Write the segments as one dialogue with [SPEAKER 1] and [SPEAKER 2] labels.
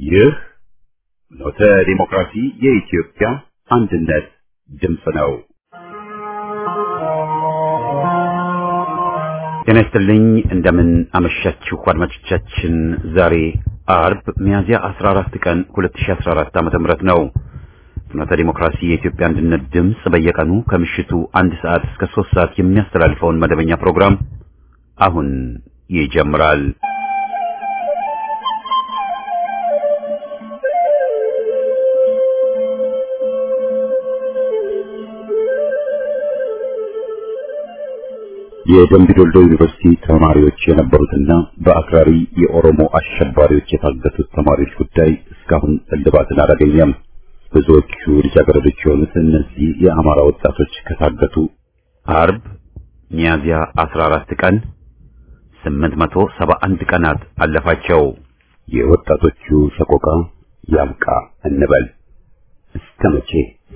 [SPEAKER 1] ይህ ኖተ ዲሞክራሲ የኢትዮጵያ አንድነት ድምፅ ነው። ጤና ይስጥልኝ። እንደምን አመሻችሁ አድማጮቻችን። ዛሬ አርብ ሚያዝያ 14 ቀን 2014 ዓ.ም ነው። ፍኖተ ዲሞክራሲ የኢትዮጵያ አንድነት ድምፅ በየቀኑ ከምሽቱ አንድ ሰዓት እስከ ሶስት ሰዓት የሚያስተላልፈውን መደበኛ ፕሮግራም አሁን ይጀምራል። የደምቢ ዶልዶ ዩኒቨርሲቲ ተማሪዎች የነበሩትና በአክራሪ የኦሮሞ አሸባሪዎች የታገቱት ተማሪዎች ጉዳይ እስካሁን እልባትን አላገኘም። ብዙዎቹ ልጃገረዶች የሆኑት እነዚህ የአማራ ወጣቶች ከታገቱ አርብ ሚያዝያ 14 ቀን 871 ቀናት አለፋቸው። የወጣቶቹ ሰቆቃ ያብቃ እንበል እስከ መቼ?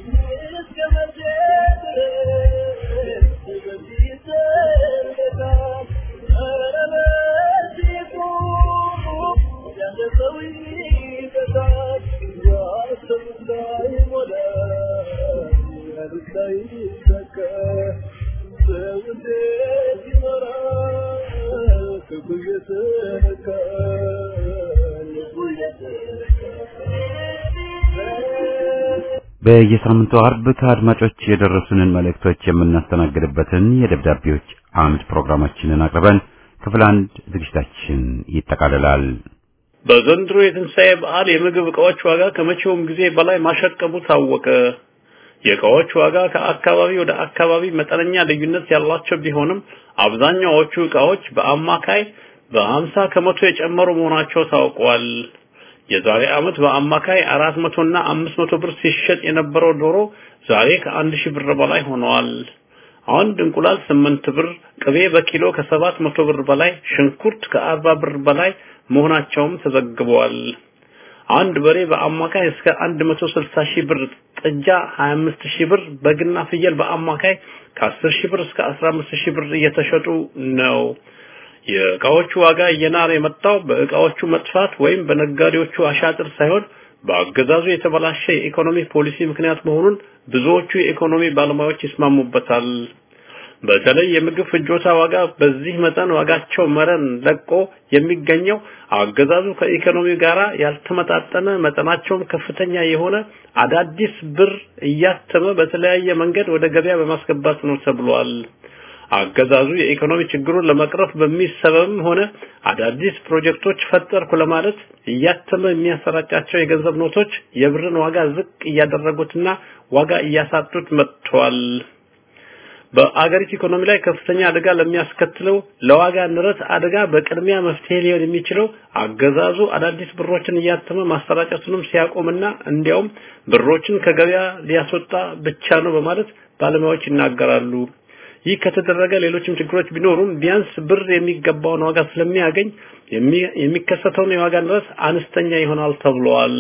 [SPEAKER 1] በየሳምንቱ አርብ ከአድማጮች የደረሱንን መልእክቶች የምናስተናግድበትን የደብዳቤዎች አምድ ፕሮግራማችንን አቅርበን ክፍል አንድ ዝግጅታችን ይጠቃልላል።
[SPEAKER 2] በዘንድሮ የትንሣኤ በዓል የምግብ ዕቃዎች ዋጋ ከመቼውም ጊዜ በላይ ማሸቀቡ ታወቀ። የዕቃዎች ዋጋ ከአካባቢ ወደ አካባቢ መጠነኛ ልዩነት ያላቸው ቢሆንም አብዛኛዎቹ ዕቃዎች በአማካይ በሀምሳ ከመቶ የጨመሩ መሆናቸው ታውቋል። የዛሬ ዓመት በአማካይ አራት መቶ እና አምስት መቶ ብር ሲሸጥ የነበረው ዶሮ ዛሬ ከአንድ ሺህ ብር በላይ ሆነዋል። አንድ እንቁላል ስምንት ብር፣ ቅቤ በኪሎ ከሰባት መቶ ብር በላይ፣ ሽንኩርት ከአርባ ብር በላይ መሆናቸውም ተዘግበዋል። አንድ በሬ በአማካይ እስከ 160 ሺህ ብር፣ ጥጃ 25 ሺህ ብር፣ በግና ፍየል በአማካይ ከ10 ሺህ ብር እስከ 15 ሺህ ብር እየተሸጡ ነው። የእቃዎቹ ዋጋ እየናረ የመጣው በእቃዎቹ መጥፋት ወይም በነጋዴዎቹ አሻጥር ሳይሆን በአገዛዙ የተበላሸ የኢኮኖሚ ፖሊሲ ምክንያት መሆኑን ብዙዎቹ የኢኮኖሚ ባለሙያዎች ይስማሙበታል። በተለይ የምግብ ፍጆታ ዋጋ በዚህ መጠን ዋጋቸው መረን ለቆ የሚገኘው አገዛዙ ከኢኮኖሚ ጋራ ያልተመጣጠነ መጠናቸውም ከፍተኛ የሆነ አዳዲስ ብር እያተመ በተለያየ መንገድ ወደ ገበያ በማስገባት ነው ተብሏል። አገዛዙ የኢኮኖሚ ችግሩን ለመቅረፍ በሚል ሰበብም ሆነ አዳዲስ ፕሮጀክቶች ፈጠርኩ ለማለት እያተመ የሚያሰራጫቸው የገንዘብ ኖቶች የብርን ዋጋ ዝቅ እያደረጉትና ዋጋ እያሳጡት መጥተዋል። በአገሪቱ ኢኮኖሚ ላይ ከፍተኛ አደጋ ለሚያስከትለው ለዋጋ ንረት አደጋ በቅድሚያ መፍትሄ ሊሆን የሚችለው አገዛዙ አዳዲስ ብሮችን እያተመ ማሰራጨቱንም ሲያቆምና እንዲያውም ብሮችን ከገበያ ሊያስወጣ ብቻ ነው በማለት ባለሙያዎች ይናገራሉ። ይህ ከተደረገ ሌሎችም ችግሮች ቢኖሩም ቢያንስ ብር የሚገባውን ዋጋ ስለሚያገኝ የሚከሰተውን የዋጋ ንረት አነስተኛ ይሆናል ተብሏል።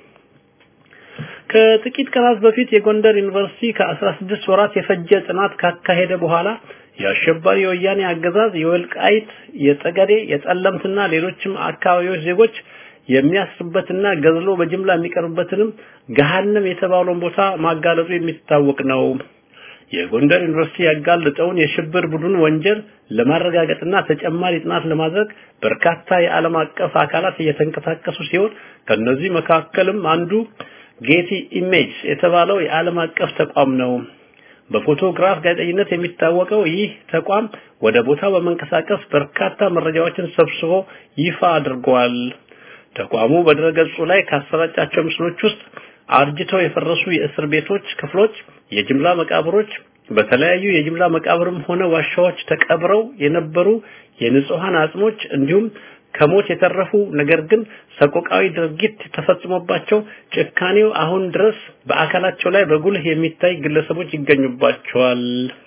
[SPEAKER 2] ከጥቂት ቀናት በፊት የጎንደር ዩኒቨርሲቲ ከ16 ወራት የፈጀ ጥናት ካካሄደ በኋላ የአሸባሪ የወያኔ አገዛዝ የወልቃይት፣ የጠገዴ፣ የጠለምትና ሌሎችም አካባቢዎች ዜጎች የሚያስርበትና ገዝሎ በጅምላ የሚቀርብበትንም ገሃነም የተባለውን ቦታ ማጋለጡ የሚታወቅ ነው። የጎንደር ዩኒቨርሲቲ ያጋለጠውን የሽብር ቡድን ወንጀል ለማረጋገጥና ተጨማሪ ጥናት ለማድረግ በርካታ የዓለም አቀፍ አካላት እየተንቀሳቀሱ ሲሆን ከነዚህ መካከልም አንዱ ጌቲ ኢሜጅ የተባለው የዓለም አቀፍ ተቋም ነው። በፎቶግራፍ ጋዜጠኝነት የሚታወቀው ይህ ተቋም ወደ ቦታው በመንቀሳቀስ በርካታ መረጃዎችን ሰብስቦ ይፋ አድርጓል። ተቋሙ በድረገጹ ላይ ካሰራጫቸው ምስሎች ውስጥ አርጅተው የፈረሱ የእስር ቤቶች ክፍሎች፣ የጅምላ መቃብሮች፣ በተለያዩ የጅምላ መቃብርም ሆነ ዋሻዎች ተቀብረው የነበሩ የንጹሃን አጽሞች እንዲሁም ከሞት የተረፉ ነገር ግን ሰቆቃዊ ድርጊት ተፈጽሞባቸው ጭካኔው አሁን ድረስ በአካላቸው ላይ በጉልህ የሚታይ ግለሰቦች ይገኙባቸዋል።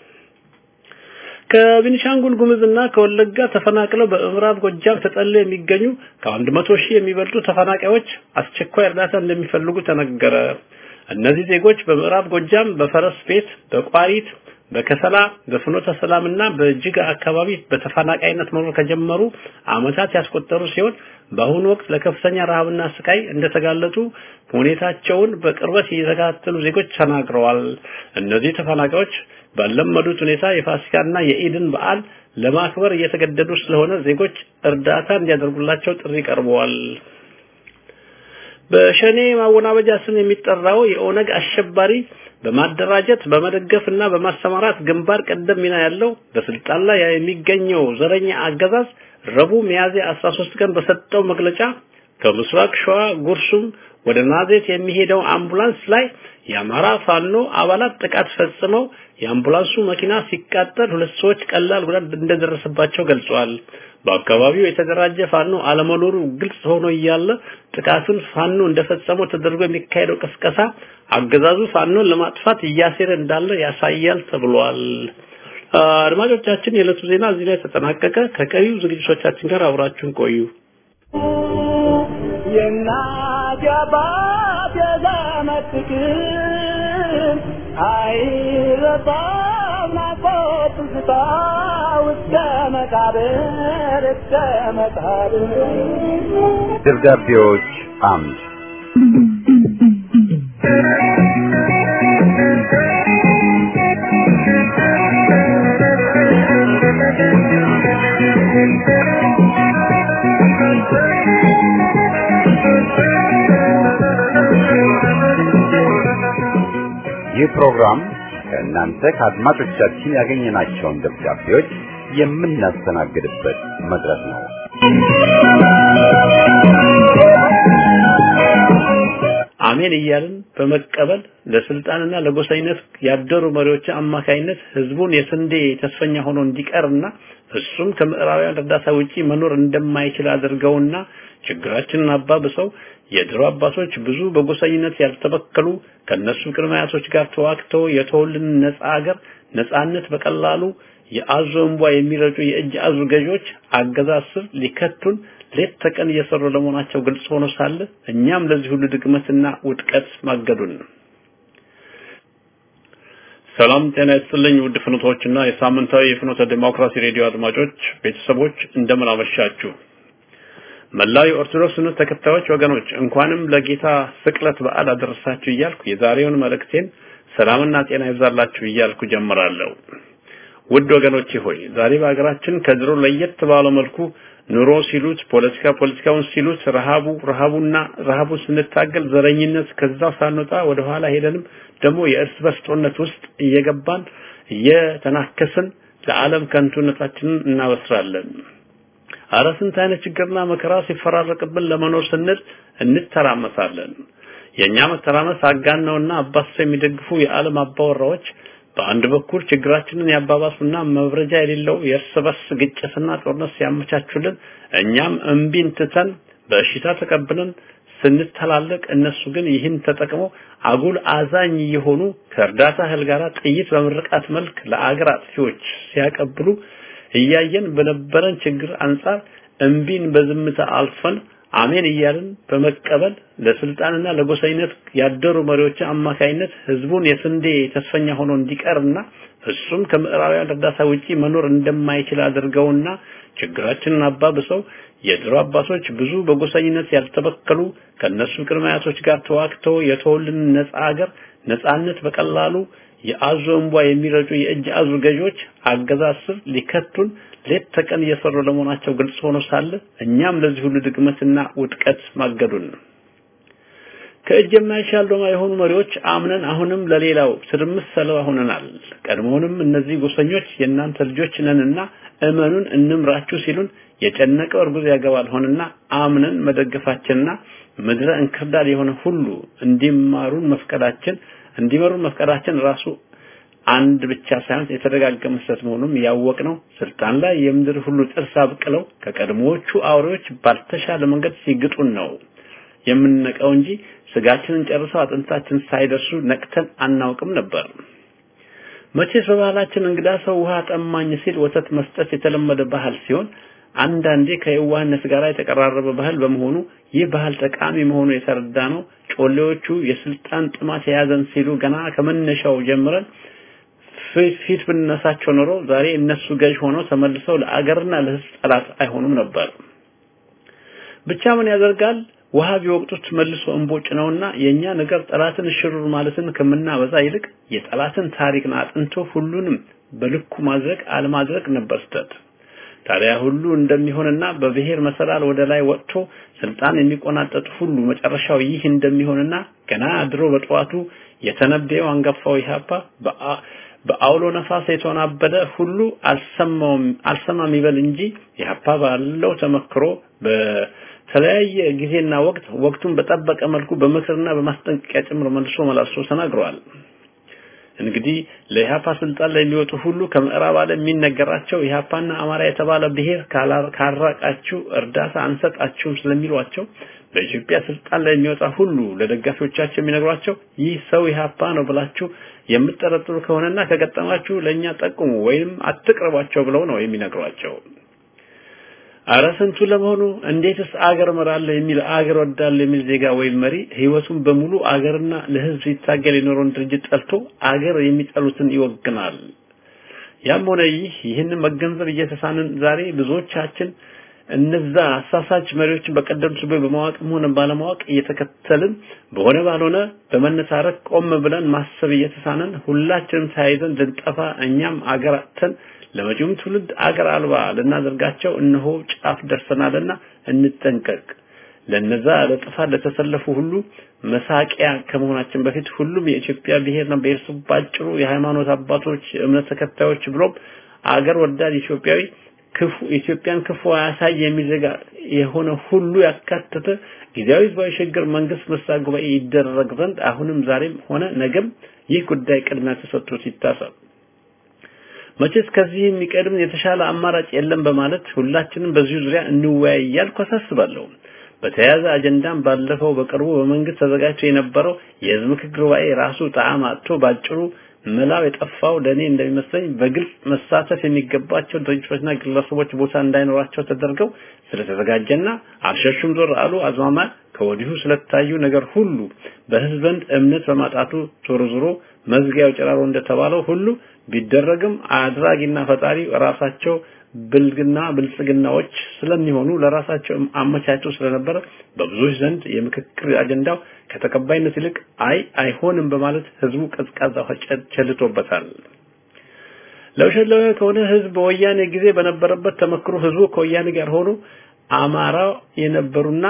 [SPEAKER 2] ከቤኒሻንጉል ጉሙዝና ከወለጋ ተፈናቅለው በምዕራብ ጎጃም ተጠልለው የሚገኙ ከአንድ መቶ ሺህ የሚበልጡ ተፈናቃዮች አስቸኳይ እርዳታ እንደሚፈልጉ ተነገረ። እነዚህ ዜጎች በምዕራብ ጎጃም በፈረስ ቤት፣ በቋሪት፣ በከሰላ በፍኖተ ሰላምና በእጅጋ አካባቢ በተፈናቃይነት መኖር ከጀመሩ ዓመታት ያስቆጠሩ ሲሆን በአሁኑ ወቅት ለከፍተኛ ረሃብና ስቃይ እንደተጋለጡ ሁኔታቸውን በቅርበት የተከታተሉ ዜጎች ተናግረዋል። እነዚህ ተፈናቃዮች ባለመዱት ሁኔታ የፋሲካና የኢድን በዓል ለማክበር እየተገደዱ ስለሆነ ዜጎች እርዳታ እንዲያደርጉላቸው ጥሪ ቀርበዋል። በሸኔ ማወናበጃ ስም የሚጠራው የኦነግ አሸባሪ በማደራጀት በመደገፍ እና በማሰማራት ግንባር ቀደም ሚና ያለው በስልጣን ላይ የሚገኘው ዘረኛ አገዛዝ ረቡዕ ሚያዝያ 13 ቀን በሰጠው መግለጫ ከምስራቅ ሸዋ ጉርሱም ወደ ናዝሬት የሚሄደው አምቡላንስ ላይ የአማራ ፋኖ አባላት ጥቃት ፈጽመው የአምቡላንሱ መኪና ሲቃጠል ሁለት ሰዎች ቀላል ጉዳት እንደደረሰባቸው ገልጿል። በአካባቢው የተደራጀ ፋኖ አለመኖሩ ግልጽ ሆኖ እያለ ጥቃቱን ፋኖ እንደፈጸመው ተደርጎ የሚካሄደው ቅስቀሳ አገዛዙ ፋኖን ለማጥፋት እያሴረ እንዳለ ያሳያል ተብሏል። አድማጮቻችን፣ የዕለቱ ዜና እዚህ ላይ ተጠናቀቀ። ከቀሪው ዝግጅቶቻችን ጋር አብራችሁን ቆዩ።
[SPEAKER 3] የእናት የአባት የዘመድ ፍቅር አይረሳም ናፍቆት ትዝታ እስከ መቃብር እስከ መቃብር
[SPEAKER 1] ደብዳቤዎች አምድ ይህ ፕሮግራም ከእናንተ ከአድማጮቻችን ያገኘናቸውን ደብዳቤዎች የምናስተናግድበት መድረክ ነው።
[SPEAKER 2] አሜን እያልን በመቀበል ለስልጣንና ለጎሳይነት ያደሩ መሪዎች አማካይነት ህዝቡን የስንዴ ተስፈኛ ሆኖ እንዲቀርና እሱም ከምዕራባውያን እርዳታ ውጪ መኖር እንደማይችል አድርገውና ችግራችንን አባብሰው የድሮ አባቶች ብዙ በጎሳኝነት ያልተበከሉ ከነሱ ቅድመ አያቶች ጋር ተዋግተው የተወልን ነፃ ሀገር ነፃነት በቀላሉ የአዞ እንቧ የሚረጩ የእጅ አዙ ገዢዎች አገዛዝ ስር ሊከቱን ሌት ተቀን እየሰሩ ለመሆናቸው ግልጽ ሆኖ ሳለ እኛም ለዚህ ሁሉ ድግመትና ውድቀት ማገዱን ሰላም ጤና ይስጥልኝ ውድ ፍኖቶችና የሳምንታዊ የፍኖተ ዲሞክራሲ ሬዲዮ አድማጮች ቤተሰቦች እንደምን አመሻችሁ መላው የኦርቶዶክስ እምነት ተከታዮች ወገኖች እንኳንም ለጌታ ስቅለት በዓል አደረሳችሁ እያልኩ የዛሬውን መልእክቴን ሰላምና ጤና ይብዛላችሁ እያልኩ ጀምራለሁ ውድ ወገኖቼ ሆይ ዛሬ በሀገራችን ከድሮ ለየት ባለው መልኩ ኑሮ ሲሉት ፖለቲካ ፖለቲካውን ሲሉት ረሃቡ ረሃቡና ረሃቡ ስንታገል ዘረኝነት ከዛ ሳንወጣ ወደ ኋላ ሄደንም ደግሞ የእርስ በርስ ጦርነት ውስጥ እየገባን እየተናከስን ለዓለም ከንቱነታችንን እናበስራለን። አረ ስንት አይነት ችግርና መከራ ሲፈራረቅብን ለመኖር ስንል እንተራመሳለን። የኛ መተራመስ አጋነውና አባስ የሚደግፉ የዓለም አባወራዎች በአንድ በኩል ችግራችንን ያባባሱና መብረጃ የሌለው የእርስ በርስ ግጭትና ጦርነት ሲያመቻቹልን እኛም እምቢን ትተን በእሽታ ተቀብለን ስንተላለቅ እነሱ ግን ይህን ተጠቅመው አጉል አዛኝ የሆኑ ከእርዳታ እህል ጋር ጥይት በምርቃት መልክ ለአገር አጥፊዎች ሲያቀብሉ እያየን በነበረን ችግር አንጻር እምቢን በዝምታ አልፈን አሜን እያልን በመቀበል ለስልጣንና ለጎሳይነት ያደሩ መሪዎች አማካይነት ህዝቡን የስንዴ ተስፈኛ ሆኖ እንዲቀርና እሱም ከምዕራባውያን እርዳታ ውጪ መኖር እንደማይችል አድርገውና ችግራችንን አባብሰው የድሮ አባቶች ብዙ በጎሳኝነት ያልተበከሉ ከነሱ ቅድመ አያቶች ጋር ተዋግተው የተወልን ነፃ ሀገር ነፃነት በቀላሉ የአዞ እንቧ የሚረጩ የእጅ አዙ ገዢዎች አገዛዝ ስር ሊከቱን ሌት ተቀን እየሰሩ ለመሆናቸው ግልጽ ሆኖ ሳለ እኛም ለዚህ ሁሉ ድግመትና ውድቀት ማገዱን ከእጅ የማይሻል ዶማ የሆኑ መሪዎች አምነን አሁንም ለሌላው ትርምስ ሰለባ ሆነናል። ቀድሞውንም እነዚህ ጎሰኞች የእናንተ ልጆች ነንና እመኑን እንምራችሁ ሲሉን የጨነቀው እርጉዝ ያገባል ሆንና አምነን መደገፋችንና ምድረ እንክርዳድ የሆነ ሁሉ እንዲማሩን መፍቀዳችን እንዲመሩን መፍቀዳችን ራሱ አንድ ብቻ ሳይሆን የተደጋገመ ስህተት መሆኑን ያወቅነው ስልጣን ላይ የምድር ሁሉ ጥርስ አብቅለው ከቀድሞዎቹ አውሬዎች ባልተሻለ መንገድ ሲግጡን ነው የምንነቀው እንጂ ስጋችንን ጨርሰው አጥንታችን ሳይደርሱ ነቅተን አናውቅም ነበር። መቼስ በባህላችን እንግዳ ሰው ውሃ ጠማኝ ሲል ወተት መስጠት የተለመደ ባህል ሲሆን አንዳንዴ ከየዋህነት ጋር የተቀራረበ ባህል በመሆኑ ይህ ባህል ጠቃሚ መሆኑ የተረዳ ነው። ጮሌዎቹ የስልጣን ጥማት የያዘን ሲሉ ገና ከመነሻው ጀምረን ፊት ብንነሳቸው ኖሮ ዛሬ እነሱ ገዥ ሆነው ተመልሰው ለአገርና ለህዝብ ጠላት አይሆኑም ነበር። ብቻ ምን ያደርጋል ውሃ ቢወቅጡት መልሶ እንቦጭ ነውና የኛ ነገር ጠላትን ሽሩር ማለትን ከምናበዛ ይልቅ የጠላትን ታሪክን አጥንቶ ሁሉንም በልኩ ማድረግ አለማድረግ ነበር ስተት። ታዲያ ሁሉ እንደሚሆንና በብሔር መሰላል ወደ ላይ ወጥቶ ስልጣን የሚቆናጠጥ ሁሉ መጨረሻው ይህ እንደሚሆንና ገና ድሮ በጠዋቱ የተነበየው አንጋፋው ኢህአፓ በአውሎ ነፋስ የተወናበደ ሁሉ አልሰማውም አልሰማም ይበል እንጂ ኢህአፓ ባለው ተመክሮ በተለያየ ጊዜና ወቅት ወቅቱን በጠበቀ መልኩ በምክርና በማስጠንቀቂያ ጭምር መልሶ መላልሶ ተናግረዋል። እንግዲህ ለኢህአፓ ስልጣን ላይ የሚወጡ ሁሉ ከምዕራብ ዓለም የሚነገራቸው ኢህአፓና አማራ የተባለ ብሔር ካራቃችሁ እርዳታ አንሰጣችሁም ስለሚሏቸው በኢትዮጵያ ስልጣን ላይ የሚወጣ ሁሉ ለደጋፊዎቻቸው የሚነግሯቸው ይህ ሰው ኢህአፓ ነው ብላችሁ የምትጠረጥሩ ከሆነና ከገጠማችሁ ለኛ ጠቁሙ ወይም አትቅርቧቸው ብለው ነው የሚነግሯቸው። አረ ስንቱ ለመሆኑ እንዴትስ አገር እመራለሁ የሚል አገር ወዳለሁ የሚል ዜጋ ወይም መሪ ህይወቱን በሙሉ አገርና ለህዝብ ሲታገል የኖረውን ድርጅት ጠልቶ አገር የሚጠሉትን ይወግናል። ያም ሆነ ይህ ይህንን መገንዘብ እየተሳንን ዛሬ ብዙዎቻችን እነዛ አሳሳች መሪዎችን በቀደምት ሱባኤ በማወቅም ሆነ ባለማወቅ እየተከተልን በሆነ ባልሆነ በመነታረክ ቆም ብለን ማሰብ እየተሳነን ሁላችንም ተያይዘን ልንጠፋ እኛም አገር አጥተን ለመጪውም ትውልድ አገር አልባ ልናደርጋቸው እነሆ ጫፍ ደርሰናልና እንጠንቀቅ። ለነዛ ለጥፋት ለተሰለፉ ሁሉ መሳቂያ ከመሆናችን በፊት ሁሉም የኢትዮጵያ ብሔርና ብሔረሰብ ባጭሩ የሃይማኖት አባቶች፣ እምነት ተከታዮች ብሎም አገር ወዳድ ኢትዮጵያዊ ክፉ ኢትዮጵያን ክፉ አያሳይ የሚል ዜጋ የሆነ ሁሉ ያካተተ ጊዜያዊ ህዝባዊ ሽግግር መንግስት መስራ ጉባኤ ይደረግ ዘንድ አሁንም ዛሬም ሆነ ነገም ይህ ጉዳይ ቅድሚያ ተሰጥቶት ይታሰብ። መቼስ ከዚህ የሚቀድም የተሻለ አማራጭ የለም በማለት ሁላችንም በዚሁ ዙሪያ እንወያይ እያልኩ አሳስባለሁ። በተያያዘ አጀንዳም ባለፈው በቅርቡ በመንግስት ተዘጋጅቶ የነበረው የህዝብ ምክክር ጉባኤ ራሱ ጣዕም አጥቶ ባጭሩ መላው የጠፋው ለኔ እንደሚመስለኝ በግልጽ መሳተፍ የሚገባቸው ድርጅቶችና ግለሰቦች ቦታ እንዳይኖራቸው ተደርገው ስለተዘጋጀና አልሸሹም ዞር አሉ አዝማማ ከወዲሁ ስለታዩ ነገር ሁሉ በህዝብ ዘንድ እምነት በማጣቱ ዞሮ ዞሮ መዝጊያው ጭራሮ እንደተባለው ሁሉ ቢደረግም አድራጊና ፈጣሪ ራሳቸው ብልግና ብልጽግናዎች ስለሚሆኑ ለራሳቸው አመቻቸው ስለነበረ በብዙዎች ዘንድ የምክክር አጀንዳው ከተቀባይነት ይልቅ አይ አይሆንም በማለት ህዝቡ ቀዝቃዛ ቸልቶበታል። ለውሸት ከሆነ ህዝብ በወያኔ ጊዜ በነበረበት ተመክሮ ህዝቡ ከወያኔ ጋር ሆኖ አማራ የነበሩና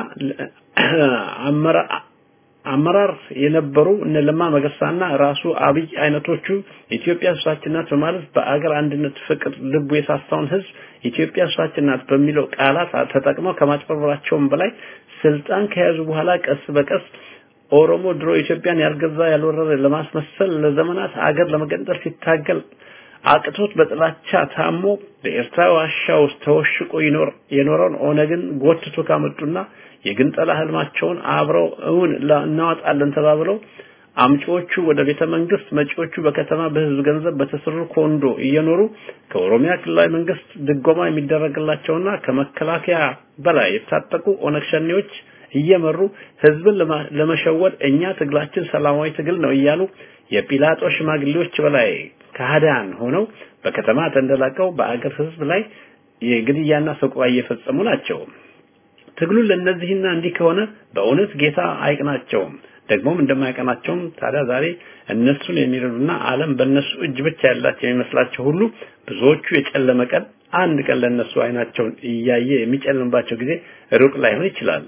[SPEAKER 2] አመራር የነበሩ እነ ለማ መገርሳና ራሱ አብይ አይነቶቹ ኢትዮጵያ እርሳችን ናት በማለት በአገር አንድነት ፍቅር ልቡ የሳሳውን ህዝብ ኢትዮጵያ እርሳችን ናት በሚለው ቃላት ተጠቅመው ከማጭበርበራቸውም በላይ ስልጣን ከያዙ በኋላ ቀስ በቀስ ኦሮሞ ድሮ ኢትዮጵያን ያልገዛ ያልወረረ ለማስመሰል ለዘመናት አገር ለመገንጠል ሲታገል አቅቶት በጥላቻ ታሞ በኤርትራ ዋሻ ውስጥ ተወሽቆ ይኖር የኖረውን ኦነግን ጎትቶ ካመጡና የግንጠላ ህልማቸውን አብረው እውን እናወጣለን ተባብለው አምጪዎቹ ወደ ቤተ መንግስት መጪዎቹ በከተማ በህዝብ ገንዘብ በተሰሩ ኮንዶ እየኖሩ ከኦሮሚያ ክልላዊ መንግስት ድጎማ የሚደረግላቸውና ከመከላከያ በላይ የታጠቁ ኦነግ ሸኔዎች እየመሩ ህዝብን ለመሸወድ እኛ ትግላችን ሰላማዊ ትግል ነው እያሉ የጲላጦስ ሽማግሌዎች በላይ ካህዳን ሆነው በከተማ ተንደላቀው በአገር ህዝብ ላይ የግድያና ሰቆቃ እየፈጸሙ ናቸው። ትግሉ ለነዚህና እንዲህ ከሆነ በእውነት ጌታ አይቅናቸውም። ደግሞም እንደማይቀናቸውም ታዲያ ዛሬ እነሱን የሚረዱና ዓለም በእነሱ እጅ ብቻ ያላቸው የሚመስላቸው ሁሉ ብዙዎቹ የጨለመ ቀን አንድ ቀን ለእነሱ አይናቸውን እያየ የሚጨልምባቸው ጊዜ ሩቅ ላይሆን ይችላል።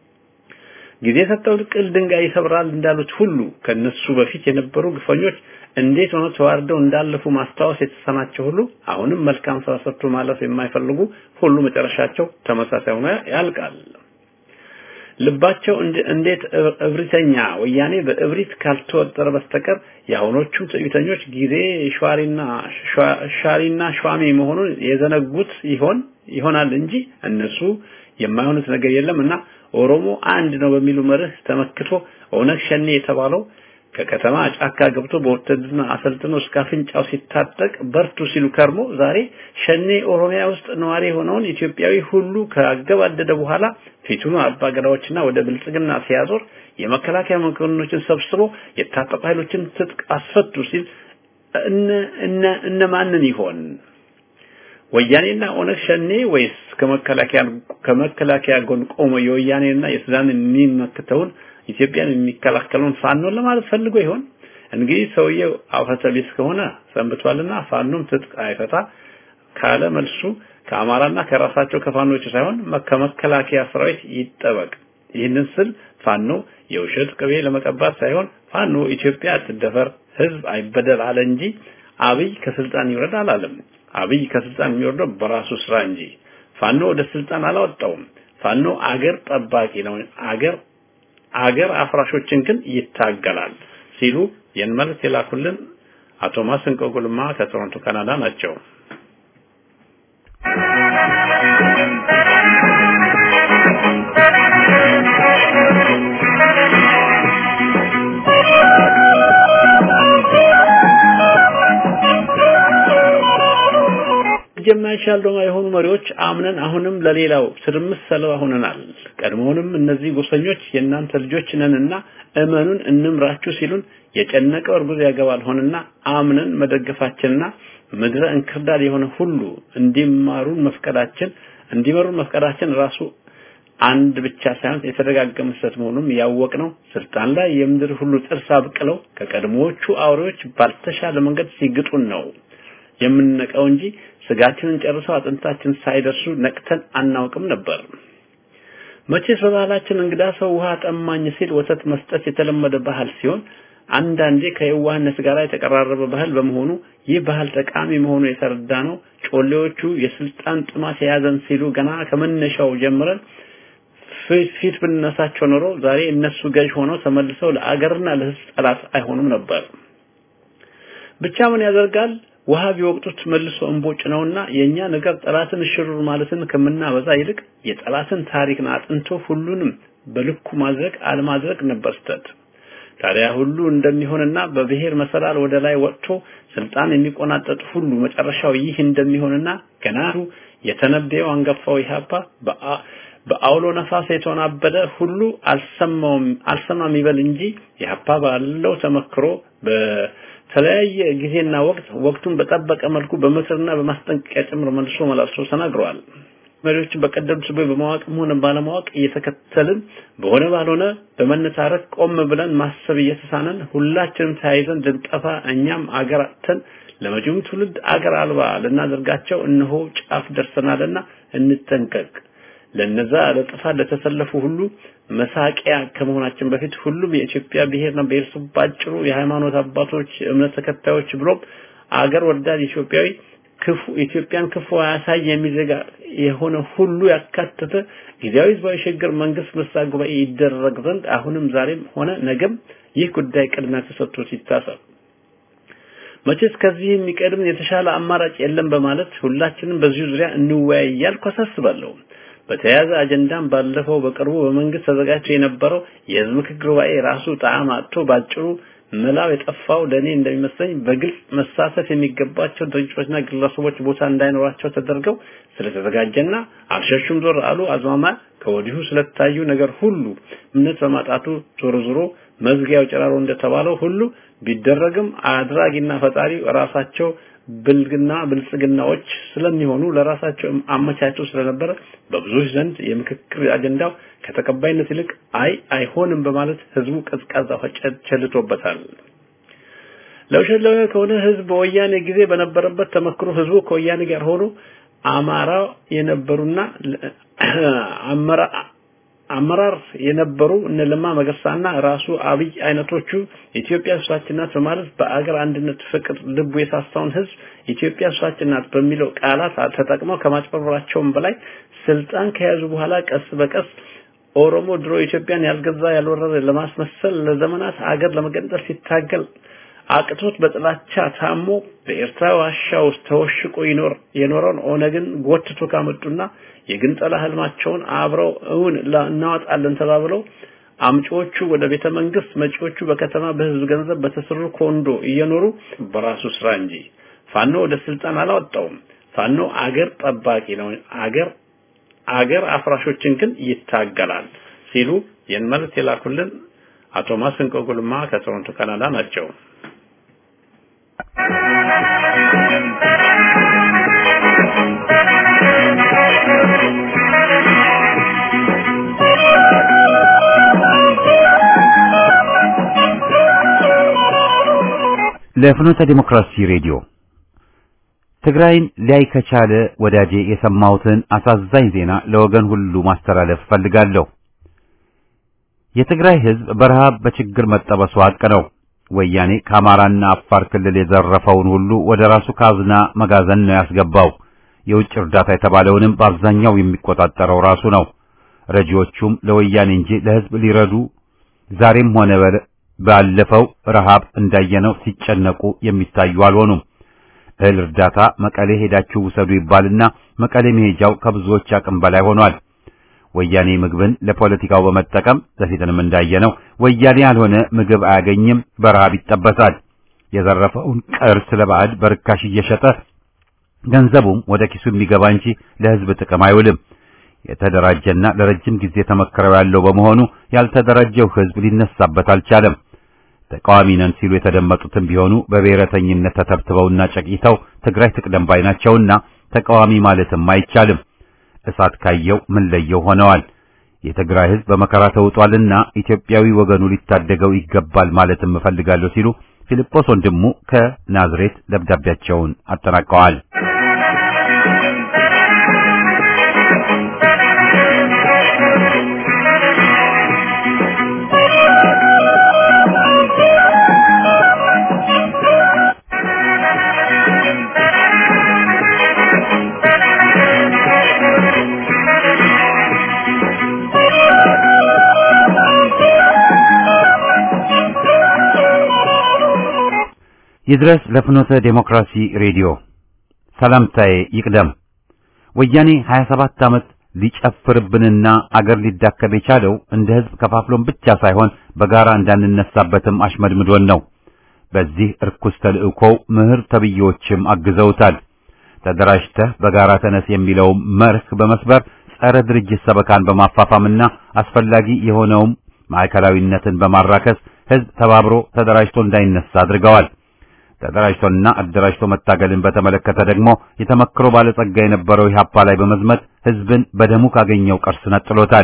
[SPEAKER 2] ጊዜ ሰጠው ቅል ድንጋይ ይሰብራል እንዳሉት ሁሉ ከነሱ በፊት የነበሩ ግፈኞች እንዴት ሆነው ተዋርደው እንዳለፉ ማስታወስ የተሰናቸው ሁሉ አሁንም መልካም ስራ ሰርቶ ማለፍ የማይፈልጉ ሁሉ መጨረሻቸው ተመሳሳይ ሆኖ ያልቃል። ልባቸው እንዴት እብሪተኛ ወያኔ በእብሪት ካልተወጠረ በስተቀር የአሁኖቹም ትዕቢተኞች ጊዜ ሿሪና ሻሪና ሿሚ መሆኑን የዘነጉት ይሆን ይሆናል እንጂ እነሱ የማይሆኑት ነገር የለምና ኦሮሞ አንድ ነው በሚሉ መርህ ተመክቶ ኦነግ ሸኔ የተባለው ከከተማ ጫካ ገብቶ በውትድርና አሰልጥኖ እስከ አፍንጫው ሲታጠቅ በርቱ ሲሉ ከርሞ ዛሬ ሸኔ ኦሮሚያ ውስጥ ነዋሪ የሆነውን ኢትዮጵያዊ ሁሉ ካገባደደ በኋላ ፊቱን አባገዳዎችና ወደ ብልጽግና ሲያዞር የመከላከያ መኮንኖችን ሰብስቦ የታጠቁ ኃይሎችን ትጥቅ አስፈቱ ሲል እነ እነማንን ይሆን? ወያኔና ኦነግ ሸኔ ወይስ ከመከላከያ ከመከላከያ ጎን ቆሞ የወያኔና የሱዳንን የሚመክተውን ኢትዮጵያን የሚከላከለውን ፋኖን ለማለት ፈልጎ ይሆን? እንግዲህ ሰውየው አፈተ ቢስ ከሆነ ሰንብቷልና ፋኖም ትጥቅ አይፈታ ካለ መልሱ ከአማራና ከራሳቸው ከፋኖች ሳይሆን ከመከላከያ ሰራዊት ይጠበቅ። ይህንን ስል ፋኖ የውሸት ቅቤ ለመቀባት ሳይሆን ፋኖ ኢትዮጵያ አትደፈር፣ ህዝብ አይበደል አለ እንጂ አብይ ከስልጣን ይውረድ አላለም። አብይ ከስልጣን የሚወርደው በራሱ ስራ እንጂ ፋኖ ወደ ስልጣን አላወጣውም። ፋኖ አገር ጠባቂ ነው። አገር አገር አፍራሾችን ግን ይታገላል ሲሉ ይህን መልእክት የላኩልን አቶ ማስንቆ ጉልማ ከቶሮንቶ ካናዳ ናቸው። የማይቻል ደማ የሆኑ መሪዎች አምነን አሁንም ለሌላው ትርምስ ሰለባ ሆነናል። ቀድሞውንም እነዚህ ጎሰኞች የእናንተ ልጆች ነንና እመኑን እንምራችሁ ሲሉን የጨነቀው እርጉዝ ያገባል ሆነና አምነን መደገፋችንና ምድረ እንክርዳድ የሆነ ሁሉ እንዲማሩን መፍቀዳችን እንዲመሩን መፍቀዳችን ራሱ አንድ ብቻ ሳይሆን የተደጋገመ ስህተት መሆኑን ያወቅነው ስልጣን ላይ የምድር ሁሉ ጥርስ አብቅለው ከቀድሞዎቹ አውሬዎች ባልተሻለ መንገድ ሲግጡን ነው የምንነቀው እንጂ ስጋችንን ጨርሰው አጥንታችን ሳይደርሱ ነቅተን አናውቅም ነበር። መቼስ በባህላችን እንግዳ ሰው ውሃ ጠማኝ ሲል ወተት መስጠት የተለመደ ባህል ሲሆን አንዳንዴ ከየዋህነት ጋር የተቀራረበ ባህል በመሆኑ ይህ ባህል ጠቃሚ መሆኑ የተረዳ ነው። ጮሌዎቹ የስልጣን ጥማት የያዘን ሲሉ ገና ከመነሻው ጀምረን ፊት ብንነሳቸው ኖሮ ዛሬ እነሱ ገዥ ሆነው ተመልሰው ለአገርና ለሕዝብ ጠላት አይሆኑም ነበር። ብቻ ምን ያደርጋል ውሃ ቢወቅጡት መልሶ እንቦጭ ነውና የኛ ነገር ጠላትን ሽሩር ማለትን ከምናበዛ ይልቅ የጠላትን ታሪክን አጥንቶ ሁሉንም በልኩ ማድረግ አለማድረግ ነበር ስተት። ታዲያ ሁሉ እንደሚሆንና በብሔር መሰላል ወደ ላይ ወጥቶ ስልጣን የሚቆናጠጥ ሁሉ መጨረሻው ይህ እንደሚሆንና ገና የተነበየው አንገፋው ኢህአፓ በአውሎ ነፋስ የተወናበደ ሁሉ አልሰማውም አልሰማም ይበል እንጂ ኢህአፓ ባለው ተመክሮ በተለያየ ጊዜና ወቅት ወቅቱን በጠበቀ መልኩ በምክርና በማስጠንቀቂያ ጭምር መልሶ መላልሶ ተናግረዋል። መሪዎችን በቀደምት ቦይ በማወቅም ሆነ ባለማወቅ እየተከተልን በሆነ ባልሆነ በመነታረክ ቆም ብለን ማሰብ እየተሳነን ሁላችንም ተያይዘን ልንጠፋ እኛም አገር አጥተን ለመጪውም ትውልድ አገር አልባ ልናደርጋቸው እነሆ ጫፍ ደርሰናልና እንጠንቀቅ። ለነዛ ለጥፋት ለተሰለፉ ሁሉ መሳቂያ ከመሆናችን በፊት ሁሉም የኢትዮጵያ ብሔርና ብሔረሰብ ባጭሩ የሃይማኖት አባቶች፣ እምነት ተከታዮች ብሎም አገር ወዳድ ኢትዮጵያዊ ክፉ ኢትዮጵያን ክፉ አያሳይ የሚዘጋ የሆነ ሁሉ ያካተተ ጊዜያዊ ህዝባዊ ሽግግር መንግስት ምርጫ ጉባኤ ይደረግ ዘንድ አሁንም ዛሬም ሆነ ነገም ይህ ጉዳይ ቅድሚያ ተሰጥቶት ይታሰብ። መቼስ ከዚህ የሚቀድም የተሻለ አማራጭ የለም በማለት ሁላችንም በዚሁ ዙሪያ እንወያይ እያልኩ አሳስባለሁ። በተያያዘ አጀንዳም ባለፈው በቅርቡ በመንግስት ተዘጋጅቶ የነበረው የህዝብ ምክክር ጉባኤ ራሱ ጣዕም አጥቶ ባጭሩ መላው የጠፋው ለኔ እንደሚመስለኝ በግልጽ መሳተፍ የሚገባቸው ድርጅቶችና ግለሰቦች ቦታ እንዳይኖራቸው ተደርገው ስለተዘጋጀና አልሸሹም ዞር አሉ አዝማማ ከወዲሁ ስለታዩ ነገር ሁሉ እምነት በማጣቱ ዞሮ ዞሮ መዝጊያው ጨራሮ እንደተባለው ሁሉ ቢደረግም አድራጊና ፈጣሪ ራሳቸው ብልግና ብልጽግናዎች ስለሚሆኑ ለራሳቸው አመቻቸው ስለነበረ በብዙዎች ዘንድ የምክክር አጀንዳው ከተቀባይነት ይልቅ አይ አይሆንም በማለት ህዝቡ ቀዝቃዛ ቸልቶበታል። ለውሸት ለውሸት ከሆነ ህዝብ በወያኔ ጊዜ በነበረበት ተመክሮ ህዝቡ ከወያኔ ጋር ሆኖ አማራ የነበሩና አመራ አመራር የነበሩ እነ ለማ መገርሳና ራሱ አብይ አይነቶቹ ኢትዮጵያ እሷችን ናት በማለት በአገር አንድነት ፍቅር ልቡ የሳሳውን ህዝብ ኢትዮጵያ እሷችን ናት በሚለው ቃላት ተጠቅመው ከማጭበርበራቸውም በላይ ስልጣን ከያዙ በኋላ ቀስ በቀስ ኦሮሞ ድሮ ኢትዮጵያን ያልገዛ ያልወረረ ለማስመሰል ለዘመናት አገር ለመገንጠል ሲታገል አቅቶት በጥላቻ ታሞ በኤርትራ ዋሻ ውስጥ ተወሽቆ ይኖር የኖረውን ኦነግን ጎትቶ ካመጡና የግንጠላ ህልማቸውን አብረው እውን እናወጣለን ተባብለው አምጪዎቹ ወደ ቤተ መንግስት መጪዎቹ በከተማ በህዝብ ገንዘብ በተሰሩ ኮንዶ እየኖሩ በራሱ ስራ እንጂ ፋኖ ወደ ስልጣን አላወጣውም። ፋኖ አገር ጠባቂ ነው። አገር አገር አፍራሾችን ግን ይታገላል ሲሉ ይህን መልእክት የላኩልን አቶ ማስንቆ ጉልማ ከቶሮንቶ ካናዳ ናቸው።
[SPEAKER 1] ለፍኖተ ዲሞክራሲ ሬዲዮ ትግራይን ሊያይ ከቻለ ወዳጄ የሰማሁትን አሳዛኝ ዜና ለወገን ሁሉ ማስተላለፍ ፈልጋለሁ። የትግራይ ሕዝብ በረሃብ በችግር መጠበሱ ሀቅ ነው። ወያኔ ከአማራና አፋር ክልል የዘረፈውን ሁሉ ወደ ራሱ ካዝና መጋዘን ነው ያስገባው። የውጭ እርዳታ የተባለውንም በአብዛኛው የሚቆጣጠረው ራሱ ነው። ረጂዎቹም ለወያኔ እንጂ ለሕዝብ ሊረዱ ዛሬም ሆነ ባለፈው ረሃብ እንዳየነው ሲጨነቁ የሚታዩ አልሆኑም። እህል እርዳታ መቀሌ ሄዳችሁ ውሰዱ ይባልና መቀሌ መሄጃው ከብዙዎች አቅም በላይ ሆኗል። ወያኔ ምግብን ለፖለቲካው በመጠቀም በፊትንም እንዳየነው ወያኔ ያልሆነ ምግብ አያገኝም፣ በረሃብ ይጠበሳል። የዘረፈውን ቅርስ ለባዕድ በርካሽ እየሸጠ ገንዘቡም ወደ ኪሱ የሚገባ እንጂ ለሕዝብ ጥቅም አይውልም። የተደራጀና ለረጅም ጊዜ ተመክረው ያለው በመሆኑ ያልተደራጀው ሕዝብ ሊነሳበት አልቻለም። ተቃዋሚ ነን ሲሉ የተደመጡትም ቢሆኑ በብሔረተኝነት ተተብትበውና ጨቂተው ትግራይ ትቅደም ባይ ናቸውና ተቃዋሚ ማለትም አይቻልም። እሳት ካየው ምን ለየው ሆነዋል። የትግራይ ሕዝብ በመከራ ተውጧልና ኢትዮጵያዊ ወገኑ ሊታደገው ይገባል ማለትም እፈልጋለሁ ሲሉ ፊልጶስ ወንድሙ ከናዝሬት ደብዳቤያቸውን አጠናቀዋል። ይድረስ ለፍኖተ ዴሞክራሲ ሬዲዮ ሰላምታዬ ይቅደም። ወያኔ 27 ዓመት ሊጨፍርብንና አገር ሊዳከም የቻለው እንደ ሕዝብ ከፋፍሎን ብቻ ሳይሆን በጋራ እንዳንነሳበትም አሽመድምዶን ነው። በዚህ እርኩስ ተልእኮው ምህር ተብዬዎችም አግዘውታል። ተደራጅተህ በጋራ ተነስ የሚለው መርህ በመስበር ጸረ ድርጅት ሰበካን በማፋፋምና አስፈላጊ የሆነውም ማዕከላዊነትን በማራከስ ሕዝብ ተባብሮ ተደራጅቶ እንዳይነሳ አድርገዋል። ተደራጅቶና አደራጅቶ መታገልን በተመለከተ ደግሞ የተመክሮ ባለጸጋ የነበረው ኢህአፓ ላይ በመዝመት ሕዝብን በደሙ ካገኘው ቅርስ ነጥሎታል።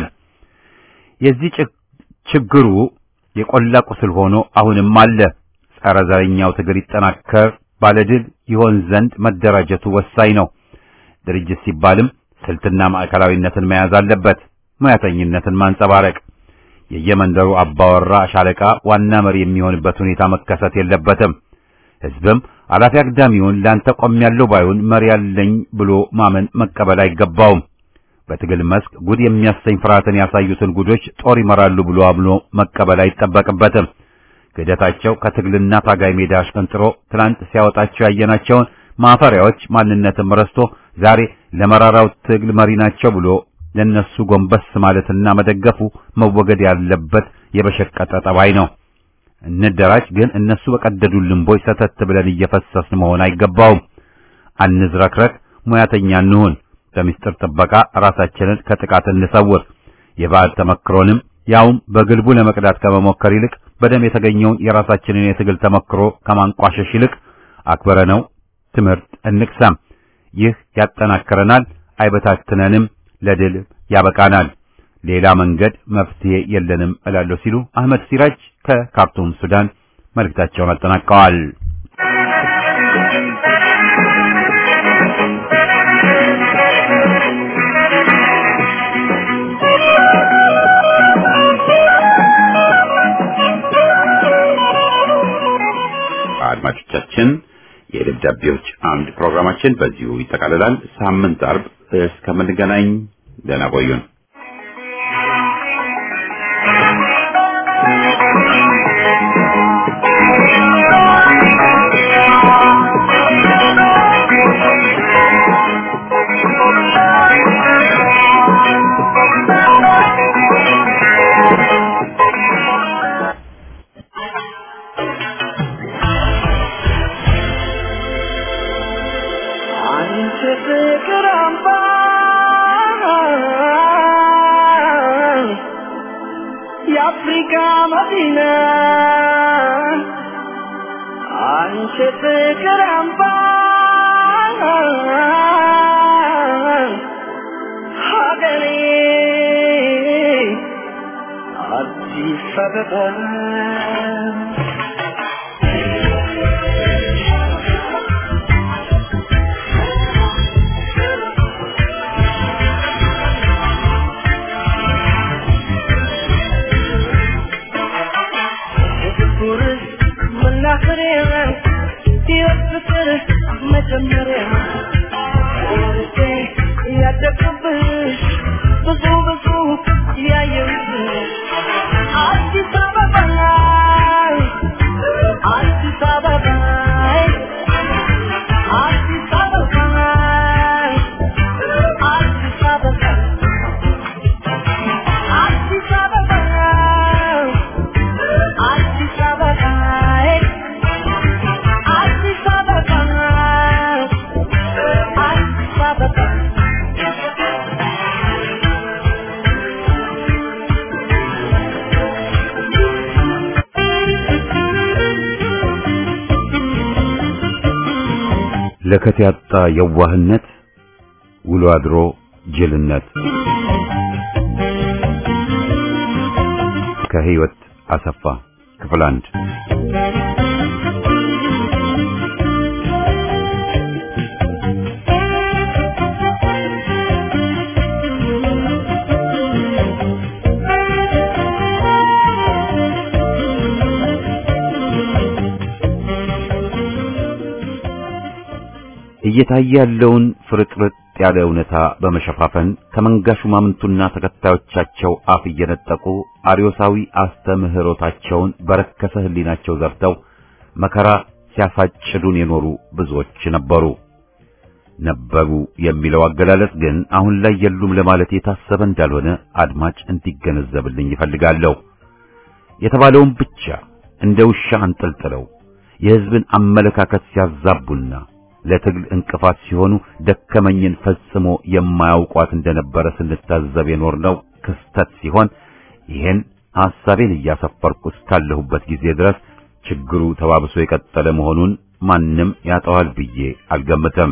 [SPEAKER 1] የዚህ ችግሩ የቆላ ቁስል ሆኖ አሁንም አለ። ጸረ ዘረኛው ትግል ይጠናከር ባለድል ይሆን ዘንድ መደራጀቱ ወሳኝ ነው። ድርጅት ሲባልም ስልትና ማዕከላዊነትን መያዝ አለበት። ሙያተኝነትን ማንጸባረቅ የየመንደሩ አባወራ ሻለቃ ዋና መሪ የሚሆንበት ሁኔታ መከሰት የለበትም። ሕዝብም አላፊ አግዳሚውን ላንተ ቆሜያለሁ ባዩን መሪ ያለኝ ብሎ ማመን መቀበል አይገባውም። በትግል መስክ ጉድ የሚያሰኝ ፍርሃትን ያሳዩትን ጉዶች ጦር ይመራሉ ብሎ አምኖ መቀበል አይጠበቅበትም። ክህደታቸው ከትግልና ታጋይ ሜዳ አሽቀንጥሮ ትናንት ሲያወጣቸው ያየናቸውን ማፈሪያዎች ማንነትም ረስቶ ዛሬ ለመራራው ትግል መሪ ናቸው ብሎ ለነሱ ጎንበስ ማለትና መደገፉ መወገድ ያለበት የበሸቀጠ ጠባይ ነው። እንደራጅ ግን እነሱ በቀደዱልን ቦይ ሰተት ብለን እየፈሰስን መሆን አይገባውም። አንዝረክረክ፣ ሙያተኛ እንሁን። በሚስጥር ጥበቃ ራሳችንን ከጥቃት እንሰውር። የባዕድ ተመክሮንም ያውም በግልቡ ለመቅዳት ከመሞከር ይልቅ በደም የተገኘውን የራሳችንን የትግል ተመክሮ ከማንቋሸሽ ይልቅ አክብረነው ትምህርት እንቅሰም። ይህ ያጠናክረናል፣ አይበታትነንም፣ ለድል ያበቃናል። ሌላ መንገድ መፍትሄ የለንም እላለሁ ሲሉ አህመድ ሲራጅ ከካርቱም ሱዳን መልእክታቸውን አጠናቀዋል። አድማጮቻችን የደብዳቤዎች አምድ ፕሮግራማችን በዚሁ ይጠቃልላል። ሳምንት አርብ እስከምንገናኝ ደህና ቆዩን።
[SPEAKER 3] አንቺ ፍቅር አምባ የአፍሪካ መዲና አንቺ ፍቅር አምባ ሀገሬ አዲስ አበባ የፍቅር መናኸሪያ የፍቅር መጀመሪያ ወርጄ ያደግኩብሽ ብዙ ብዙ ያየሁብሽ አዲስ አበባ ላይ አዲስ አበባ ላይ አዲስ አበባ ላይ አዲስ አበባ አዲስ አበባ ላይ አዲስ አበባ ላይ አዲስ አበባ ላይ አዲስ አበባ
[SPEAKER 1] ለከት ያጣ የዋህነት ውሎ አድሮ ጅልነት ከህይወት አሰፋ ክፍል አንድ እየታየ ያለውን ፍርጥርጥ ያለ እውነታ በመሸፋፈን ከመንጋ ሹማምንቱና ተከታዮቻቸው አፍ እየነጠቁ አርዮሳዊ አስተምህሮታቸውን በረከሰ ህሊናቸው ዘርተው መከራ ሲያሳጭዱን የኖሩ ብዙዎች ነበሩ። ነበሩ የሚለው አገላለጽ ግን አሁን ላይ የሉም ለማለት የታሰበ እንዳልሆነ አድማጭ እንዲገነዘብልኝ ይፈልጋለሁ። የተባለውን ብቻ እንደ ውሻ አንጠልጥለው የህዝብን አመለካከት ሲያዛቡና ለትግል እንቅፋት ሲሆኑ ደከመኝን ፈጽሞ የማያውቋት እንደነበረ ስንታዘብ የኖርነው ክስተት ሲሆን ይህን ሐሳቤን እያሰፈርኩ እስካለሁበት ጊዜ ድረስ ችግሩ ተባብሶ የቀጠለ መሆኑን ማንም ያጠዋል ብዬ አልገምትም።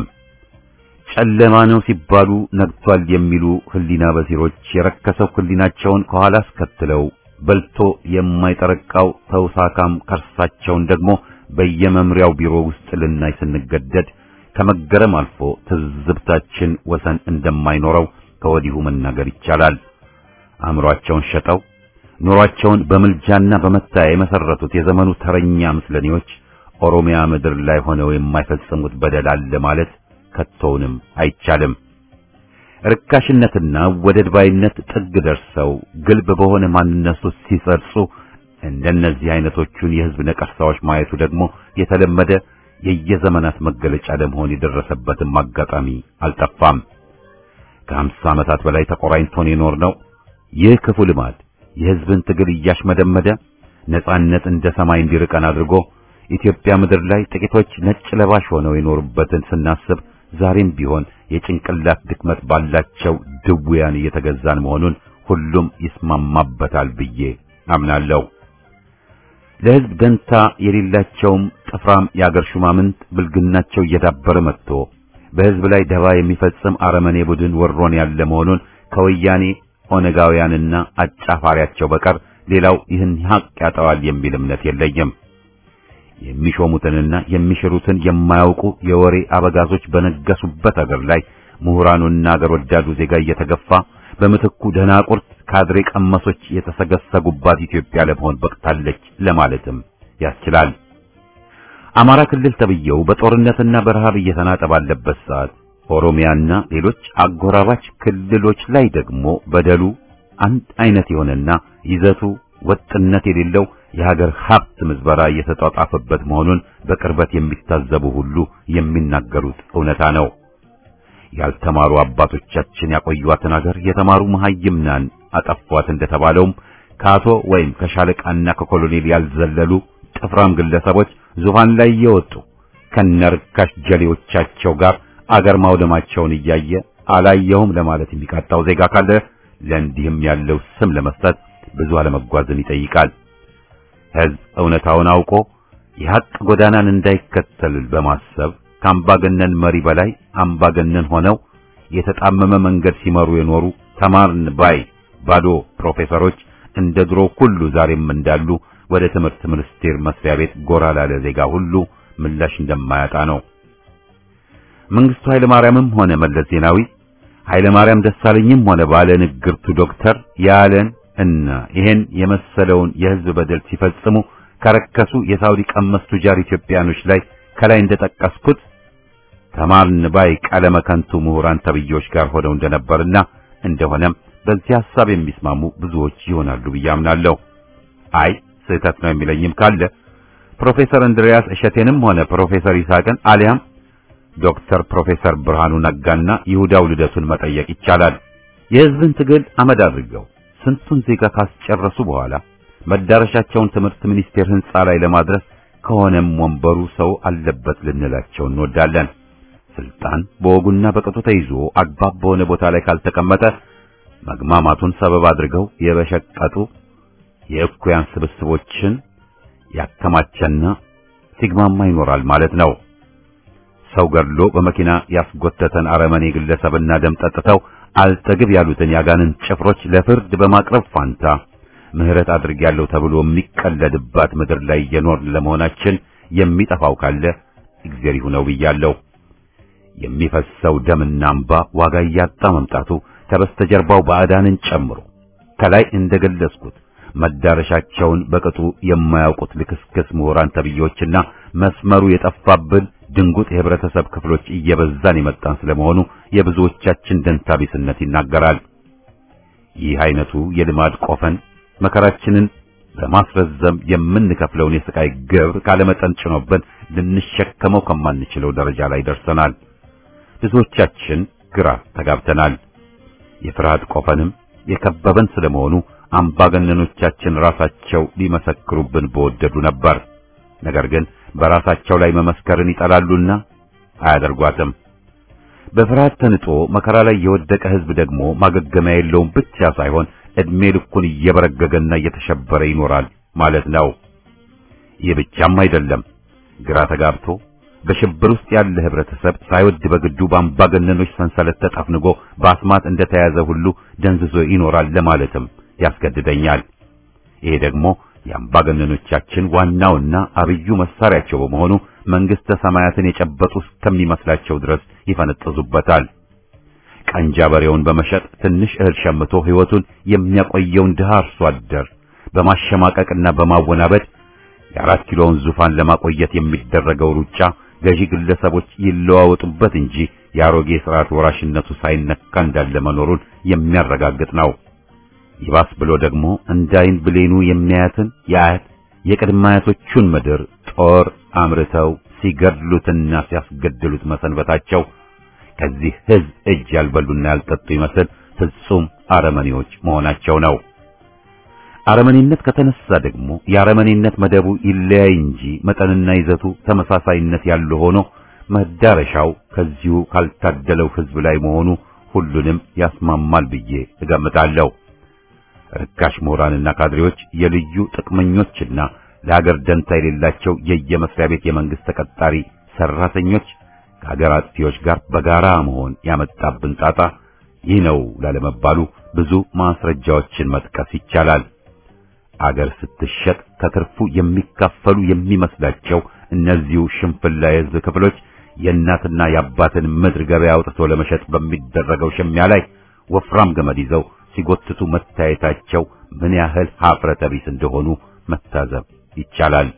[SPEAKER 1] ጨለማ ነው ሲባሉ ነግቷል የሚሉ ህሊና በሲሮች የረከሰው ህሊናቸውን ከኋላ አስከትለው በልቶ የማይጠረቃው ተውሳካም ከርሳቸውን ደግሞ በየመምሪያው ቢሮ ውስጥ ልናይ ስንገደድ ከመገረም አልፎ ትዝብታችን ወሰን እንደማይኖረው ከወዲሁ መናገር ይቻላል። አእምሮአቸውን ሸጠው ኑሯቸውን በምልጃና በመታያ የመሰረቱት የዘመኑ ተረኛ ምስለኔዎች ኦሮሚያ ምድር ላይ ሆነው የማይፈጽሙት በደል አለ ማለት ከቶውንም አይቻልም። ርካሽነትና ወደድ ባይነት ጥግ ደርሰው ግልብ በሆነ ማንነት ውስጥ ሲሰርጹ እንደነዚህ አይነቶቹን የህዝብ ነቀርሳዎች ማየቱ ደግሞ የተለመደ የየዘመናት መገለጫ ለመሆን የደረሰበትም አጋጣሚ አልጠፋም። ከሀምሳ ዓመታት በላይ ተቆራኝቶን የኖርነው ይህ ክፉ ልማድ የህዝብን ትግል እያሽመደመደ ነጻነት እንደ ሰማይ እንዲርቀን አድርጎ ኢትዮጵያ ምድር ላይ ጥቂቶች ነጭ ለባሽ ሆነው የኖሩበትን ስናስብ ዛሬም ቢሆን የጭንቅላት ድክመት ባላቸው ድውያን እየተገዛን መሆኑን ሁሉም ይስማማበታል ብዬ አምናለሁ። ለህዝብ ደንታ የሌላቸውም ጥፍራም የአገር ሹማምንት ብልግናቸው እየዳበረ መጥቶ በህዝብ ላይ ደባ የሚፈጽም አረመኔ ቡድን ወሮን ያለ መሆኑን ከወያኔ ኦነጋውያንና አጫፋሪያቸው በቀር ሌላው ይህን ሀቅ ያጠዋል የሚል እምነት የለኝም። የሚሾሙትንና የሚሽሩትን የማያውቁ የወሬ አበጋዞች በነገሱበት አገር ላይ ምሁራኑና አገር ወዳዱ ዜጋ እየተገፋ በምትኩ ደናቁርት ካድሬ ቀመሶች የተሰገሰጉባት ኢትዮጵያ ለመሆን በቅታለች ለማለትም ያስችላል። አማራ ክልል ተብየው በጦርነትና በረሃብ እየተናጠ ባለበት ሰዓት ኦሮሚያና ሌሎች አጎራባች ክልሎች ላይ ደግሞ በደሉ አንድ አይነት የሆነና ይዘቱ ወጥነት የሌለው የሀገር ሀብት ምዝበራ እየተጧጣፈበት መሆኑን በቅርበት የሚታዘቡ ሁሉ የሚናገሩት እውነታ ነው። ያልተማሩ አባቶቻችን ያቆዩዋትን ሀገር የተማሩ መሐይምናን አጠፏት እንደተባለውም ከአቶ ወይም ከሻለቃና ከኮሎኔል ያልዘለሉ ጥፍራም ግለሰቦች ዙፋን ላይ እየወጡ ከነርካሽ ጀሌዎቻቸው ጋር አገር ማውደማቸውን እያየ አላየሁም ለማለት የሚቃጣው ዜጋ ካለ ለእንዲህም ያለው ስም ለመስጠት ብዙ አለመጓዝን ይጠይቃል። ሕዝብ እውነታውን አውቆ የሐቅ ጎዳናን እንዳይከተል በማሰብ ከአምባገነን መሪ በላይ አምባገነን ሆነው የተጣመመ መንገድ ሲመሩ የኖሩ ተማርን ባይ ባዶ ፕሮፌሰሮች እንደ ድሮ ሁሉ ዛሬም እንዳሉ ወደ ትምህርት ሚኒስቴር መስሪያ ቤት ጎራ ላለ ዜጋ ሁሉ ምላሽ እንደማያጣ ነው። መንግስቱ ኃይለ ማርያምም ሆነ መለስ ዜናዊ ኃይለ ማርያም ደሳለኝም ሆነ ባለ ንግርቱ ዶክተር ያለን እና ይሄን የመሰለውን የህዝብ በደል ሲፈጽሙ ከረከሱ የሳውዲ ቀመስ ቱጃር ኢትዮጵያኖች ላይ ከላይ እንደጠቀስኩት ተማርን ባይ ቀለመ ከንቱ ምሁራን ተብዮች ጋር ሆነው እንደነበርና እንደሆነም በዚህ ሐሳብ የሚስማሙ ብዙዎች ይሆናሉ ብዬ አምናለሁ። አይ ስህተት ነው የሚለኝም ካለ ፕሮፌሰር እንድሪያስ እሸቴንም ሆነ ፕሮፌሰር ይስሐቅን አሊያም ዶክተር ፕሮፌሰር ብርሃኑ ነጋና ይሁዳው ልደቱን መጠየቅ ይቻላል። የህዝብን ትግል አመድ አድርገው ስንቱን ዜጋ ካስጨረሱ በኋላ መዳረሻቸውን ትምህርት ሚኒስቴር ህንጻ ላይ ለማድረስ ከሆነም ወንበሩ ሰው አለበት ልንላቸው እንወዳለን። ስልጣን በወጉና በቅጡ ተይዞ አግባብ በሆነ ቦታ ላይ ካልተቀመጠ መግማማቱን ሰበብ አድርገው የበሸቀጡ የእኩያን ስብስቦችን ያከማቸና ሲግማማ ይኖራል ማለት ነው። ሰው ገድሎ በመኪና ያስጎተተን አረመኔ ግለሰብና ደም ጠጥተው አልጠግብ ያሉትን ያጋንን ጭፍሮች ለፍርድ በማቅረብ ፋንታ ምህረት አድርጌያለሁ ተብሎ የሚቀለድባት ምድር ላይ የኖርን ለመሆናችን የሚጠፋው ካለ እግዚአብሔር ይሁነው ብያለሁ። የሚፈሰው ደምና እንባ ዋጋ እያጣ መምጣቱ ከበስተጀርባው ባዕዳንን ጨምሮ ከላይ እንደገለጽኩት መዳረሻቸውን በቅጡ የማያውቁት ልክስክስ ምሁራን ተብዮችና መስመሩ የጠፋብን ድንጉጥ የህብረተሰብ ክፍሎች እየበዛን የመጣን ስለመሆኑ የብዙዎቻችን ደንታቢስነት ይናገራል። ይህ አይነቱ የልማድ ቆፈን መከራችንን በማስረዘም የምንከፍለውን የስቃይ ግብር ካለመጠን ጭኖብን ልንሸከመው ከማንችለው ደረጃ ላይ ደርሰናል። ብዙዎቻችን ግራ ተጋብተናል። የፍርሃት ቆፈንም የከበበን ስለመሆኑ አምባገነኖቻችን ራሳቸው ሊመሰክሩብን በወደዱ ነበር። ነገር ግን በራሳቸው ላይ መመስከርን ይጠላሉና አያደርጓትም። በፍርሃት ተንጦ መከራ ላይ የወደቀ ህዝብ ደግሞ ማገገሚያ የለውም ብቻ ሳይሆን እድሜ ልኩን እየበረገገና እየተሸበረ ይኖራል ማለት ነው። ይህ ብቻም አይደለም። ግራ ተጋብቶ በሽብር ውስጥ ያለ ህብረተሰብ ሳይወድ በግዱ በአምባገነኖች ሰንሰለት ተጠፍንጎ በአስማት እንደተያዘ ሁሉ ደንዝዞ ይኖራል ለማለትም ያስገድደኛል። ይሄ ደግሞ የአምባገነኖቻችን ዋናውና አብዩ መሳሪያቸው በመሆኑ መንግስተ ሰማያትን የጨበጡ እስከሚመስላቸው ድረስ ይፈነጥዙበታል። ቀንጃ በሬውን በመሸጥ ትንሽ እህል ሸምቶ ህይወቱን የሚያቆየውን ድሃ አርሶ አደር በማሸማቀቅና በማወናበድ የአራት ኪሎውን ዙፋን ለማቆየት የሚደረገው ሩጫ ገዢ ግለሰቦች ይለዋወጡበት እንጂ የአሮጌ ስርዓት ወራሽነቱ ሳይነካ እንዳለ መኖሩን የሚያረጋግጥ ነው። ይባስ ብሎ ደግሞ እንዳይን ብሌኑ የሚያያትን የአያት የቅድመ አያቶቹን ምድር ጦር አምርተው ሲገድሉትና ሲያስገድሉት መሰንበታቸው ከዚህ ህዝብ እጅ ያልበሉና ያልጠጡ ይመስል ፍጹም አረመኔዎች መሆናቸው ነው። አረመኔነት ከተነሳ ደግሞ የአረመኔነት መደቡ ይለያይ እንጂ መጠንና ይዘቱ ተመሳሳይነት ያለው ሆኖ መዳረሻው ከዚሁ ካልታደለው ህዝብ ላይ መሆኑ ሁሉንም ያስማማል ብዬ እገምታለሁ። ርካሽ ምሁራንና ካድሬዎች የልዩ ጥቅመኞችና ለሀገር ደንታ የሌላቸው የየመስሪያ ቤት የመንግስት ተቀጣሪ ሰራተኞች ከሀገር አጥፊዎች ጋር በጋራ መሆን ያመጣብን ጣጣ ይህ ነው ላለመባሉ ብዙ ማስረጃዎችን መጥቀስ ይቻላል። አገር ስትሸጥ ከትርፉ የሚካፈሉ የሚመስላቸው እነዚሁ ሽንፍላ የህዝብ ክፍሎች የእናትና የአባትን ምድር ገበያ አውጥቶ ለመሸጥ በሚደረገው ሽሚያ ላይ ወፍራም ገመድ ይዘው ሲጎትቱ መታየታቸው ምን ያህል ሀፍረተ ቢስ እንደሆኑ መታዘብ ይቻላል።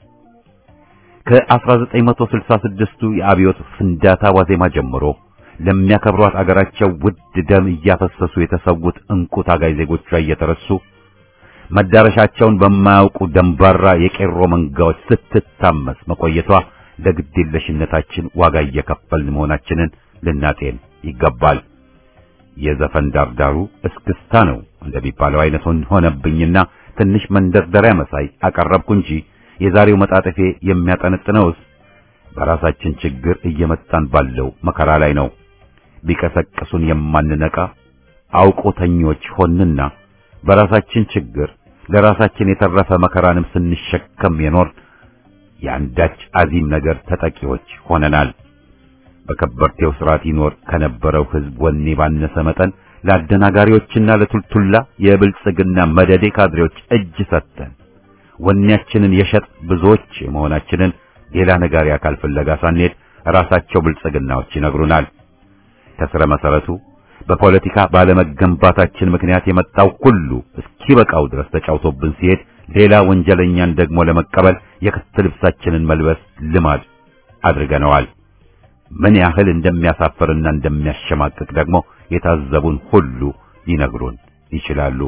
[SPEAKER 1] ከ1966ቱ የአብዮት ፍንዳታ ዋዜማ ጀምሮ ለሚያከብሯት አገራቸው ውድ ደም እያፈሰሱ የተሰዉት እንቁ ታጋይ ዜጎቿ እየተረሱ መዳረሻቸውን በማያውቁ ደንባራ የቄሮ መንጋዎች ስትታመስ መቆየቷ ለግዴለሽነታችን ዋጋ እየከፈልን መሆናችንን ልናጤን ይገባል። የዘፈን ዳርዳሩ እስክስታ ነው እንደሚባለው አይነት ሆነብኝና ትንሽ መንደርደሪያ መሳይ አቀረብኩ እንጂ የዛሬው መጣጥፌ የሚያጠነጥነውስ በራሳችን ችግር እየመጣን ባለው መከራ ላይ ነው። ቢቀሰቅሱን የማንነቃ አውቆተኞች ሆንና በራሳችን ችግር ለራሳችን የተረፈ መከራንም ስንሸከም የኖር የአንዳች አዚም ነገር ተጠቂዎች ሆነናል። በከበርቴው ስርዓት ይኖር ከነበረው ህዝብ ወኔ ባነሰ መጠን ለአደናጋሪዎችና ለቱልቱላ የብልጽግና መደዴ ካድሬዎች እጅ ሰጥተን ወኔያችንን የሸጥ ብዙዎች መሆናችንን ሌላ ነጋሪ አካል ፍለጋ ሳንሄድ ራሳቸው ብልጽግናዎች ይነግሩናል። ከስረ መሰረቱ በፖለቲካ ባለመገንባታችን ምክንያት የመጣው ሁሉ እስኪበቃው ድረስ ተጫውቶብን ሲሄድ ሌላ ወንጀለኛን ደግሞ ለመቀበል የክት ልብሳችንን መልበስ ልማድ አድርገነዋል። ምን ያህል እንደሚያሳፍርና እንደሚያሸማቅቅ ደግሞ የታዘቡን ሁሉ ሊነግሩን ይችላሉ።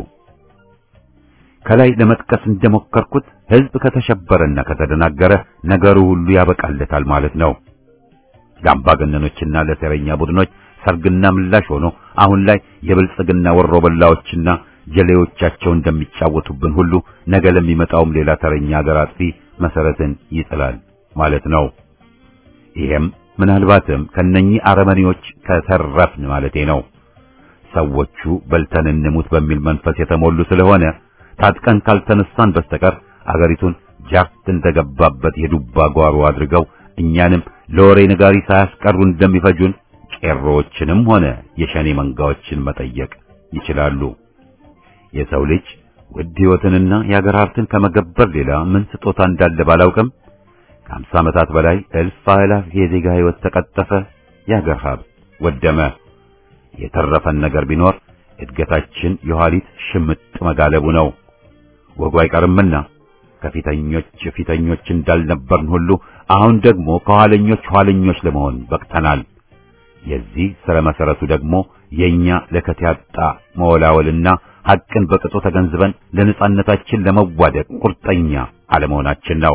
[SPEAKER 1] ከላይ ለመጥቀስ እንደሞከርኩት ህዝብ ከተሸበረና ከተደናገረ ነገሩ ሁሉ ያበቃለታል ማለት ነው። ለአምባገነኖችና ለሴረኛ ቡድኖች ሰርግና ምላሽ ሆኖ አሁን ላይ የብልጽግና ወሮበላዎችና ጀሌዎቻቸው እንደሚጫወቱብን ሁሉ ነገ ለሚመጣውም ሌላ ተረኛ ሀገር አጥፊ መሰረትን ይጥላል ማለት ነው። ይሄም ምናልባትም ከነኚህ አረመኔዎች ከተረፍን ማለቴ ነው። ሰዎቹ በልተን እንሙት በሚል መንፈስ የተሞሉ ስለሆነ ታጥቀን ካልተነሳን በስተቀር አገሪቱን ጃርት እንደገባበት የዱባ ጓሮ አድርገው እኛንም ለወሬ ነጋሪ ሳያስቀሩ እንደሚፈጁን ቄሮዎችንም ሆነ የሸኔ መንጋዎችን መጠየቅ ይችላሉ። የሰው ልጅ ውድ ሕይወትንና የአገር ሀብትን ከመገበር ሌላ ምን ስጦታ እንዳለ ባላውቅም ከአምሳ ዓመታት በላይ እልፍ አእላፍ የዜጋ ሕይወት ተቀጠፈ፣ የአገር ሀብት ወደመ። የተረፈን ነገር ቢኖር እድገታችን የኋሊት ሽምጥ መጋለቡ ነው። ወጉ አይቀርምና ከፊተኞች ፊተኞች እንዳልነበርን ሁሉ አሁን ደግሞ ከኋለኞች ኋለኞች ለመሆን በቅተናል። የዚህ ስረ መሰረቱ ደግሞ የኛ ለከት ያጣ መወላወልና ሐቅን በቅጡ ተገንዝበን ለነጻነታችን ለመዋደቅ ቁርጠኛ አለመሆናችን ነው።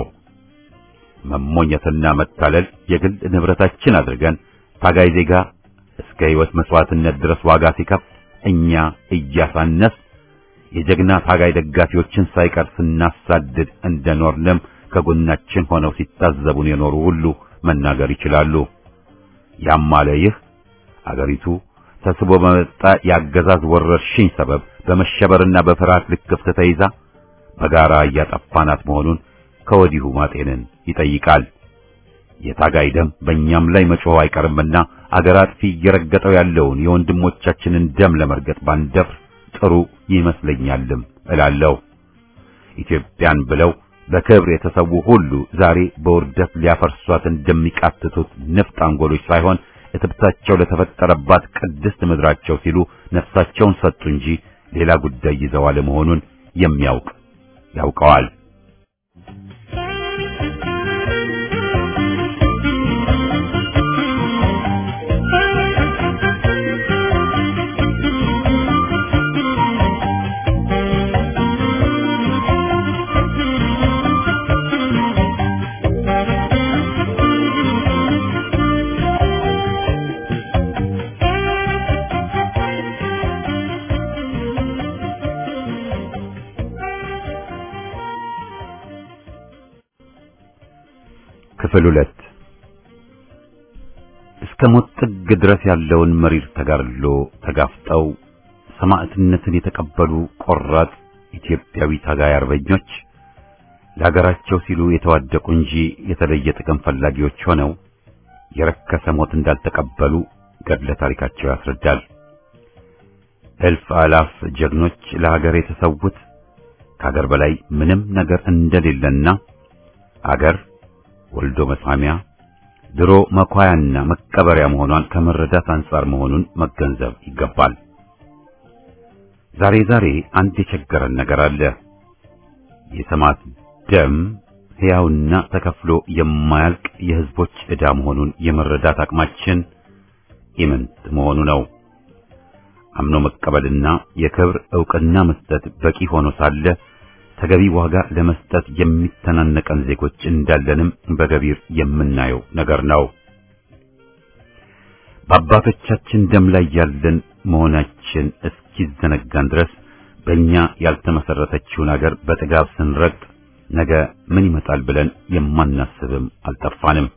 [SPEAKER 1] መሞኘትና መታለል የግል ንብረታችን አድርገን ታጋይ ዜጋ እስከ ሕይወት መስዋዕትነት ድረስ ዋጋ ሲከፍል እኛ እያሳነስ የጀግና ታጋይ ደጋፊዎችን ሳይቀር ስናሳድድ እንደኖርንም ከጎናችን ሆነው ሲታዘቡን የኖሩ ሁሉ መናገር ይችላሉ። ያም አለ ይህ አገሪቱ ተስቦ በመጣ የአገዛዝ ወረርሽኝ ሰበብ በመሸበርና በፍርሃት ልክፍት ተይዛ በጋራ እያጠፋናት መሆኑን ከወዲሁ ማጤንን ይጠይቃል። የታጋይ ደም በእኛም ላይ መጮህ አይቀርምና አገር አጥፊ እየረገጠው ያለውን የወንድሞቻችንን ደም ለመርገጥ ባንደፍር ጥሩ ይመስለኛልም እላለሁ። ኢትዮጵያን ብለው በክብር የተሰዉ ሁሉ ዛሬ በውርደት ሊያፈርሷት እንደሚቃትቱት ንፍጥ አንጎሎች ሳይሆን እትብታቸው ለተፈጠረባት ቅድስት ምድራቸው ሲሉ ነፍሳቸውን ሰጡ እንጂ ሌላ ጉዳይ ይዘው አለመሆኑን የሚያውቅ ያውቀዋል። ክፍል ሁለት እስከ ሞት ጥግ ድረስ ያለውን መሪር ተጋድሎ ተጋፍጠው ሰማዕትነትን የተቀበሉ ቆራጥ ኢትዮጵያዊ ታጋይ አርበኞች ለሀገራቸው ሲሉ የተዋደቁ እንጂ የተለየ ጥቅም ፈላጊዎች ሆነው የረከሰ ሞት እንዳልተቀበሉ ገድለ ታሪካቸው ያስረዳል። እልፍ አላፍ ጀግኖች ለሀገር የተሰዉት ከሀገር በላይ ምንም ነገር እንደሌለና አገር ወልዶ መሳሚያ ድሮ መኳያና መቀበሪያ መሆኗን ከመረዳት አንጻር መሆኑን መገንዘብ ይገባል። ዛሬ ዛሬ አንድ የቸገረን ነገር አለ። የሰማዕት ደም ሕያውና ተከፍሎ የማያልቅ የሕዝቦች ዕዳ መሆኑን የመረዳት አቅማችን ኢምንት መሆኑ ነው። አምኖ መቀበልና የክብር ዕውቅና መስጠት በቂ ሆኖ ሳለ ተገቢ ዋጋ ለመስጠት የሚተናነቀን ዜጎች እንዳለንም በገቢር የምናየው ነገር ነው። በአባቶቻችን ደም ላይ ያለን መሆናችን እስኪዘነጋን ድረስ በእኛ ያልተመሰረተችውን አገር በጥጋብ ስንረግጥ ነገ ምን ይመጣል ብለን የማናስብም አልጠፋንም።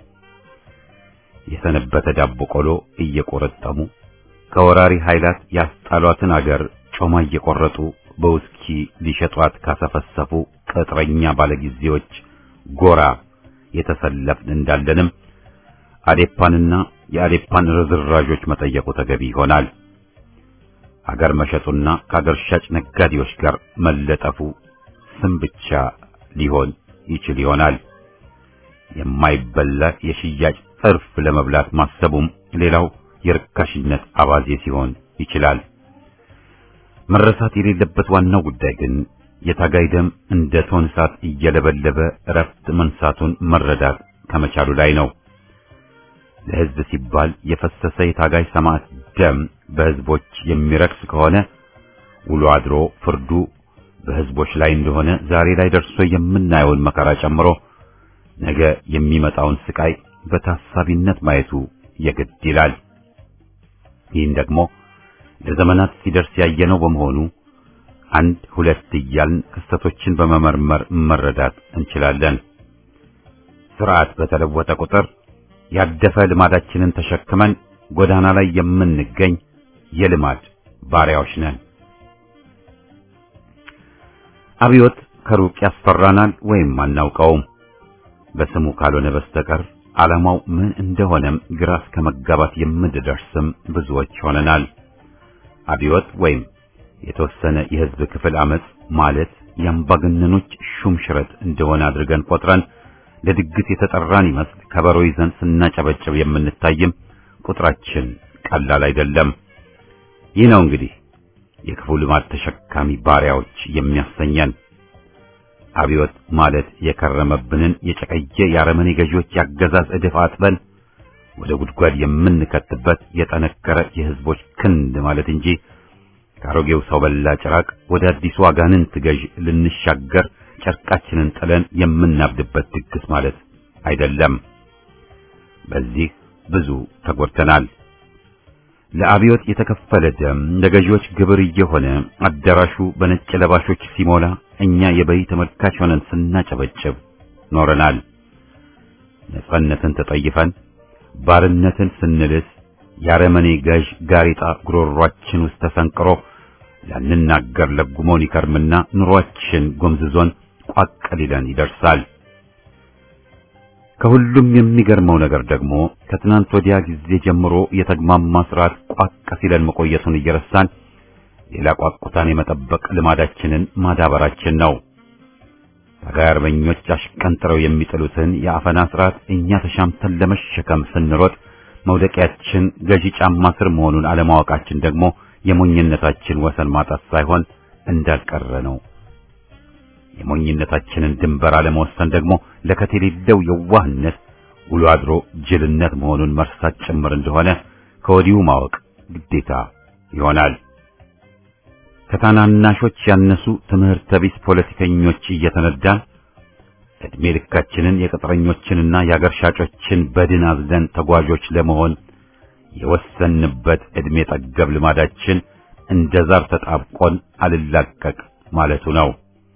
[SPEAKER 1] የሰነበተ ዳቦ ቆሎ እየቆረጠሙ ከወራሪ ኃይላት ያስጣሏትን አገር ጮማ እየቆረጡ በውስኪ ሊሸጧት ካሰፈሰፉ ቅጥረኛ ባለጊዜዎች ጎራ የተሰለፍን እንዳለንም አዴፓንና የአዴፓን ርዝራዦች መጠየቁ ተገቢ ይሆናል። አገር መሸጡና ከአገር ሻጭ ነጋዴዎች ጋር መለጠፉ ስም ብቻ ሊሆን ይችል ይሆናል። የማይበላ የሽያጭ ጥርፍ ለመብላት ማሰቡም ሌላው የርካሽነት አባዜ ሲሆን ይችላል። መረሳት የሌለበት ዋናው ጉዳይ ግን የታጋይ ደም እንደ ቶን እሳት እየለበለበ እረፍት መንሳቱን መረዳት ከመቻሉ ላይ ነው። ለሕዝብ ሲባል የፈሰሰ የታጋይ ሰማዕት ደም በሕዝቦች የሚረክስ ከሆነ ውሎ አድሮ ፍርዱ በሕዝቦች ላይ እንደሆነ ዛሬ ላይ ደርሶ የምናየውን መከራ ጨምሮ ነገ የሚመጣውን ስቃይ በታሳቢነት ማየቱ የግድ ይላል። ይህን ደግሞ ለዘመናት ሲደርስ ያየነው በመሆኑ አንድ ሁለት እያልን ክስተቶችን በመመርመር መረዳት እንችላለን። ስርዓት በተለወጠ ቁጥር ያደፈ ልማዳችንን ተሸክመን ጎዳና ላይ የምንገኝ የልማድ ባሪያዎች ነን። አብዮት ከሩቅ ያስፈራናል ወይም አናውቀውም። በስሙ ካልሆነ በስተቀር ዓላማው ምን እንደሆነም ግራ እስከ መጋባት የምንደርስም ብዙዎች ሆነናል። አብዮት ወይም የተወሰነ የሕዝብ ክፍል አመጽ ማለት የአምባገነኖች ሹም ሽረት እንደሆነ አድርገን ቆጥረን ለድግስ የተጠራን ይመስል ከበሮ ይዘን ስናጨበጭብ የምንታይም ቁጥራችን ቀላል አይደለም። ይህ ነው እንግዲህ የክፉ ልማድ ተሸካሚ ባሪያዎች የሚያሰኘን። አብዮት ማለት የከረመብንን የጨቀየ የአረመኔ ገዢዎች ያገዛዝ እድፍ አጥበን ወደ ጉድጓድ የምንከትበት የጠነከረ የሕዝቦች ክንድ ማለት እንጂ ከአሮጌው ሰው በላ ጭራቅ ወደ አዲሱ አጋንንት ገዥ ልንሻገር ጨርቃችንን ጥለን የምናብድበት ድግስ ማለት አይደለም። በዚህ ብዙ ተጎድተናል። ለአብዮት የተከፈለ ደም ለገዢዎች ግብር እየሆነ አዳራሹ በነጭ ለባሾች ሲሞላ እኛ የበይ ተመልካች ሆነን ስናጨበጭብ ኖረናል። ነጻነትን ተጠይፈን ባርነትን ስንልስ የአረመኔ ገዥ ጋሬጣ ጉሮሯችን ውስጥ ተሰንቅሮ ላንናገር ለጉሞን ይከርምና ኑሯችን ጎምዝዞን ቋቅ ሊለን ይደርሳል። ከሁሉም የሚገርመው ነገር ደግሞ ከትናንት ወዲያ ጊዜ ጀምሮ የተግማማ ስርዓት ቋቅ ሲለን መቆየቱን እየረሳን ሌላ ቋቁታን የመጠበቅ ልማዳችንን ማዳበራችን ነው። ታጋይ አርበኞች አሽቀንጥረው የሚጥሉትን የአፈና ስርዓት እኛ ተሻምተን ለመሸከም ስንሮጥ መውደቂያችን ገዢ ጫማ ስር መሆኑን አለማወቃችን ደግሞ የሞኝነታችን ወሰን ማጣት ሳይሆን እንዳልቀረ ነው። የሞኝነታችንን ድንበር አለመወሰን ደግሞ ለከት የሌለው የዋህነት ውሎ አድሮ ጅልነት መሆኑን መርሳት ጭምር እንደሆነ ከወዲሁ ማወቅ ግዴታ ይሆናል። ከታናናሾች ያነሱ ትምህርተ ቢስ ፖለቲከኞች እየተነዳን ዕድሜ ልካችንን የቅጥረኞችንና የአገር ሻጮችን በድን አዝለን ተጓዦች ለመሆን የወሰንበት ዕድሜ ጠገብ ልማዳችን እንደ ዛር ተጣብቆን አልላቀቅ ማለቱ ነው።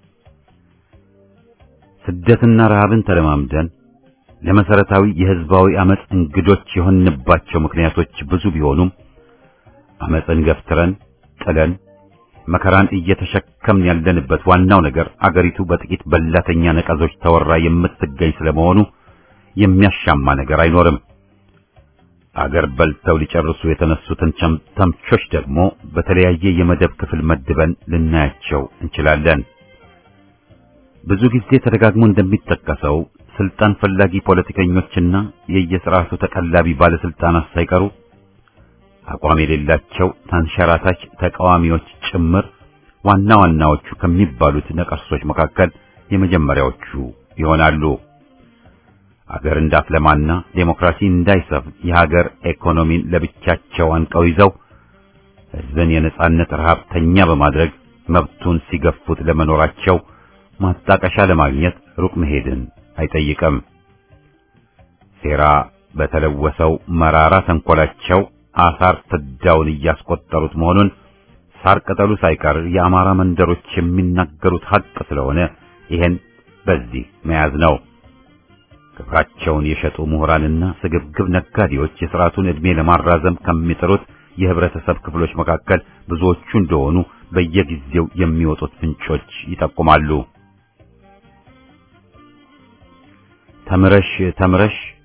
[SPEAKER 1] ስደትና ረሃብን ተለማምደን ለመሰረታዊ የሕዝባዊ አመጽ እንግዶች የሆንባቸው ምክንያቶች ብዙ ቢሆኑም አመጽን ገፍትረን ጥለን መከራን እየተሸከምን ያለንበት ዋናው ነገር አገሪቱ በጥቂት በላተኛ ነቀዞች ተወራ የምትገኝ ስለመሆኑ የሚያሻማ ነገር አይኖርም። አገር በልተው ሊጨርሱ የተነሱትን ተምቾች ደግሞ በተለያየ የመደብ ክፍል መድበን ልናያቸው እንችላለን። ብዙ ጊዜ ተደጋግሞ እንደሚጠቀሰው ስልጣን ፈላጊ ፖለቲከኞችና የየስርዓቱ ተቀላቢ ባለስልጣናት ሳይቀሩ አቋም የሌላቸው ተንሸራታች ተቃዋሚዎች ጭምር ዋና ዋናዎቹ ከሚባሉት ነቀርሶች መካከል የመጀመሪያዎቹ ይሆናሉ። አገር እንዳትለማና ዴሞክራሲ እንዳይሰፍን የሀገር ኢኮኖሚን ለብቻቸው አንቀው ይዘው ሕዝብን የነጻነት ረሃብተኛ በማድረግ መብቱን ሲገፉት ለመኖራቸው ማጣቀሻ ለማግኘት ሩቅ መሄድን አይጠይቅም። ሴራ በተለወሰው መራራ ተንኮላቸው አሳር ፍዳውን እያስቆጠሩት መሆኑን ሳር ቅጠሉ ሳይቀር የአማራ መንደሮች የሚናገሩት ሀቅ ስለሆነ ይሄን በዚህ መያዝ ነው። ክብራቸውን የሸጡ ምሁራንና ስግብግብ ነጋዴዎች የሥርዓቱን ዕድሜ ለማራዘም ከሚጥሩት የህብረተሰብ ክፍሎች መካከል ብዙዎቹ እንደሆኑ በየጊዜው የሚወጡት ፍንጮች ይጠቁማሉ። ተምረሽ ተምረሽ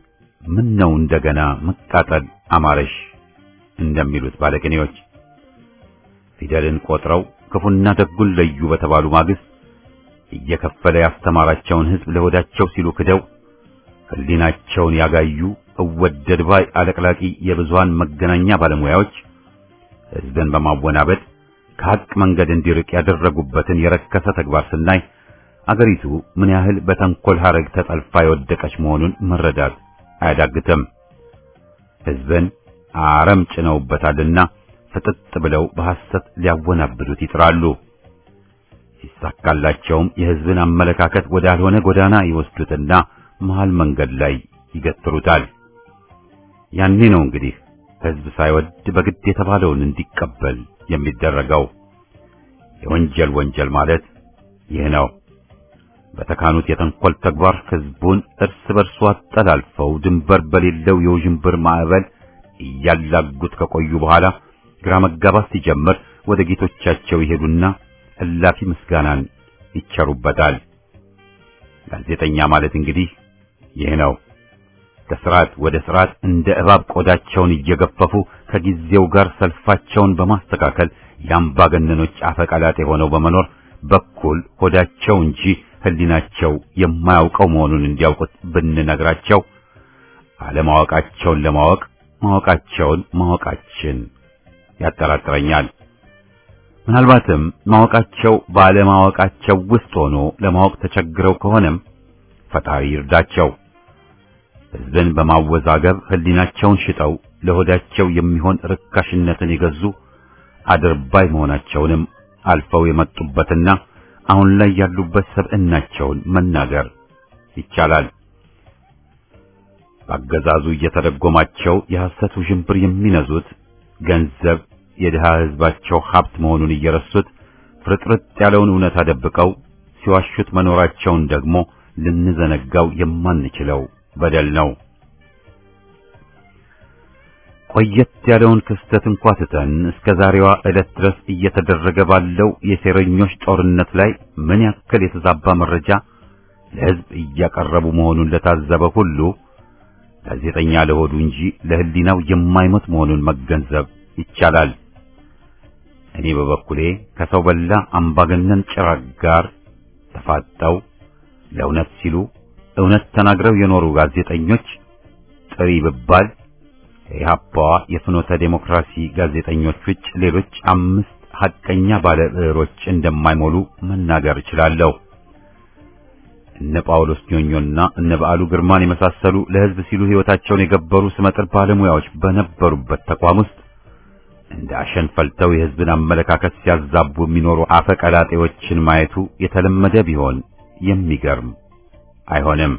[SPEAKER 1] ምን ነው እንደገና መቃጠል አማረሽ እንደሚሉት ባለቅኔዎች ፊደልን ቆጥረው ክፉና ደጉን ለዩ በተባሉ ማግስት እየከፈለ ያስተማራቸውን ሕዝብ ለሆዳቸው ሲሉ ክደው ሕሊናቸውን ያጋዩ እወደድ ባይ አለቅላቂ የብዙሃን መገናኛ ባለሙያዎች ሕዝብን በማወናበድ ከሐቅ መንገድ እንዲርቅ ያደረጉበትን የረከሰ ተግባር ስናይ አገሪቱ ምን ያህል በተንኮል ሐረግ ተጠልፋ የወደቀች መሆኑን መረዳት አያዳግትም። ሕዝብን አረም ጭነውበታልና ፍጥጥ ብለው በሐሰት ሊያወናብዱት ይጥራሉ። ሲሳካላቸውም የሕዝብን አመለካከት ወዳልሆነ ጎዳና ይወስዱትና መሃል መንገድ ላይ ይገትሩታል። ያኔ ነው እንግዲህ ሕዝብ ሳይወድ በግድ የተባለውን እንዲቀበል የሚደረገው። የወንጀል ወንጀል ማለት ይህ ነው። በተካኑት የተንኮል ተግባር ሕዝቡን እርስ በርሱ አጠላልፈው ድንበር በሌለው የውዥንብር ማዕበል እያላጉት ከቆዩ በኋላ ግራ መጋባት ሲጀምር ወደ ጌቶቻቸው ይሄዱና እላፊ ምስጋናን ይቸሩበታል። ጋዜጠኛ ማለት እንግዲህ ይህ ነው። ከስርዓት ወደ ስርዓት እንደ እባብ ቆዳቸውን እየገፈፉ ከጊዜው ጋር ሰልፋቸውን በማስተካከል የአምባገነኖች አፈቀላጤ ሆነው በመኖር በኩል ሆዳቸው እንጂ ሕሊናቸው የማያውቀው መሆኑን እንዲያውቁት ብንነግራቸው አለማወቃቸውን ለማወቅ ማወቃቸውን ማወቃችን ያጠራጥረኛል። ምናልባትም ማወቃቸው ባለማወቃቸው ውስጥ ሆኖ ለማወቅ ተቸግረው ከሆነም ፈጣሪ ይርዳቸው። ሕዝብን በማወዛገብ ሕሊናቸውን ሽጠው ለሆዳቸው የሚሆን ርካሽነትን የገዙ አድርባይ መሆናቸውንም አልፈው የመጡበትና አሁን ላይ ያሉበት ሰብዕናቸውን መናገር ይቻላል። በአገዛዙ እየተደጎማቸው የሐሰት ውዥንብር የሚነዙት ገንዘብ የድሃ ሕዝባቸው ሀብት መሆኑን እየረሱት ፍርጥርጥ ያለውን እውነት አደብቀው ሲዋሹት መኖራቸውን ደግሞ ልንዘነጋው የማንችለው በደል ነው። ቆየት ያለውን ክስተት እንኳ ትተን እስከ ዛሬዋ ዕለት ድረስ እየተደረገ ባለው የሴረኞች ጦርነት ላይ ምን ያክል የተዛባ መረጃ ለሕዝብ እያቀረቡ መሆኑን ለታዘበ ሁሉ ጋዜጠኛ ለሆዱ እንጂ ለሕሊናው የማይሞት መሆኑን መገንዘብ ይቻላል። እኔ በበኩሌ ከሰው በላ አምባገነን ጭራቅ ጋር ተፋጠው ለእውነት ሲሉ እውነት ተናግረው የኖሩ ጋዜጠኞች ጥሪ ብባል የኢህአፓዋ የፍኖተ ዴሞክራሲ ጋዜጠኞች ውጭ ሌሎች አምስት ሐቀኛ ባለ ብዕሮች እንደማይሞሉ መናገር እችላለሁ። እነ ጳውሎስ ኞኞና እነ በዓሉ ግርማን የመሳሰሉ ለሕዝብ ሲሉ ሕይወታቸውን የገበሩ ስመጥር ባለሙያዎች በነበሩበት ተቋም ውስጥ እንደ አሸን ፈልተው የሕዝብን አመለካከት ሲያዛቡ የሚኖሩ አፈቀላጤዎችን ማየቱ የተለመደ ቢሆን የሚገርም አይሆንም።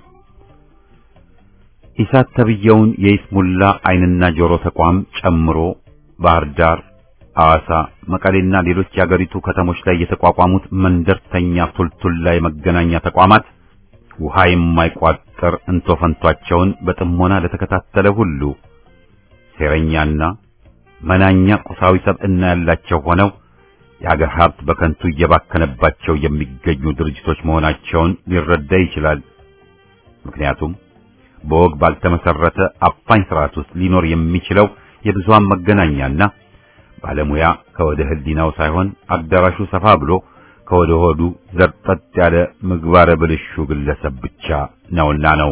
[SPEAKER 1] ኢሳት ተብየውን የይስሙላ ዓይንና ጆሮ ተቋም ጨምሮ ባህር ዳር፣ ሐዋሳ፣ መቀሌና ሌሎች የአገሪቱ ከተሞች ላይ የተቋቋሙት መንደርተኛ ቱልቱላ የመገናኛ ተቋማት ውሃ የማይቋጠር እንቶፈንቷቸውን በጥሞና ለተከታተለ ሁሉ ሴረኛና መናኛ ቁሳዊ ሰብዕና ያላቸው ሆነው የአገር ሀብት በከንቱ እየባከነባቸው የሚገኙ ድርጅቶች መሆናቸውን ሊረዳ ይችላል። ምክንያቱም በወግ ባልተመሰረተ አፋኝ ስርዓት ውስጥ ሊኖር የሚችለው የብዙሃን መገናኛና ባለሙያ ከወደ ሕሊናው ሳይሆን አዳራሹ ሰፋ ብሎ ከወደ ሆዱ ዘርጠጥ ያለ ምግባረ ብልሹ ግለሰብ ብቻ ነውና ነው።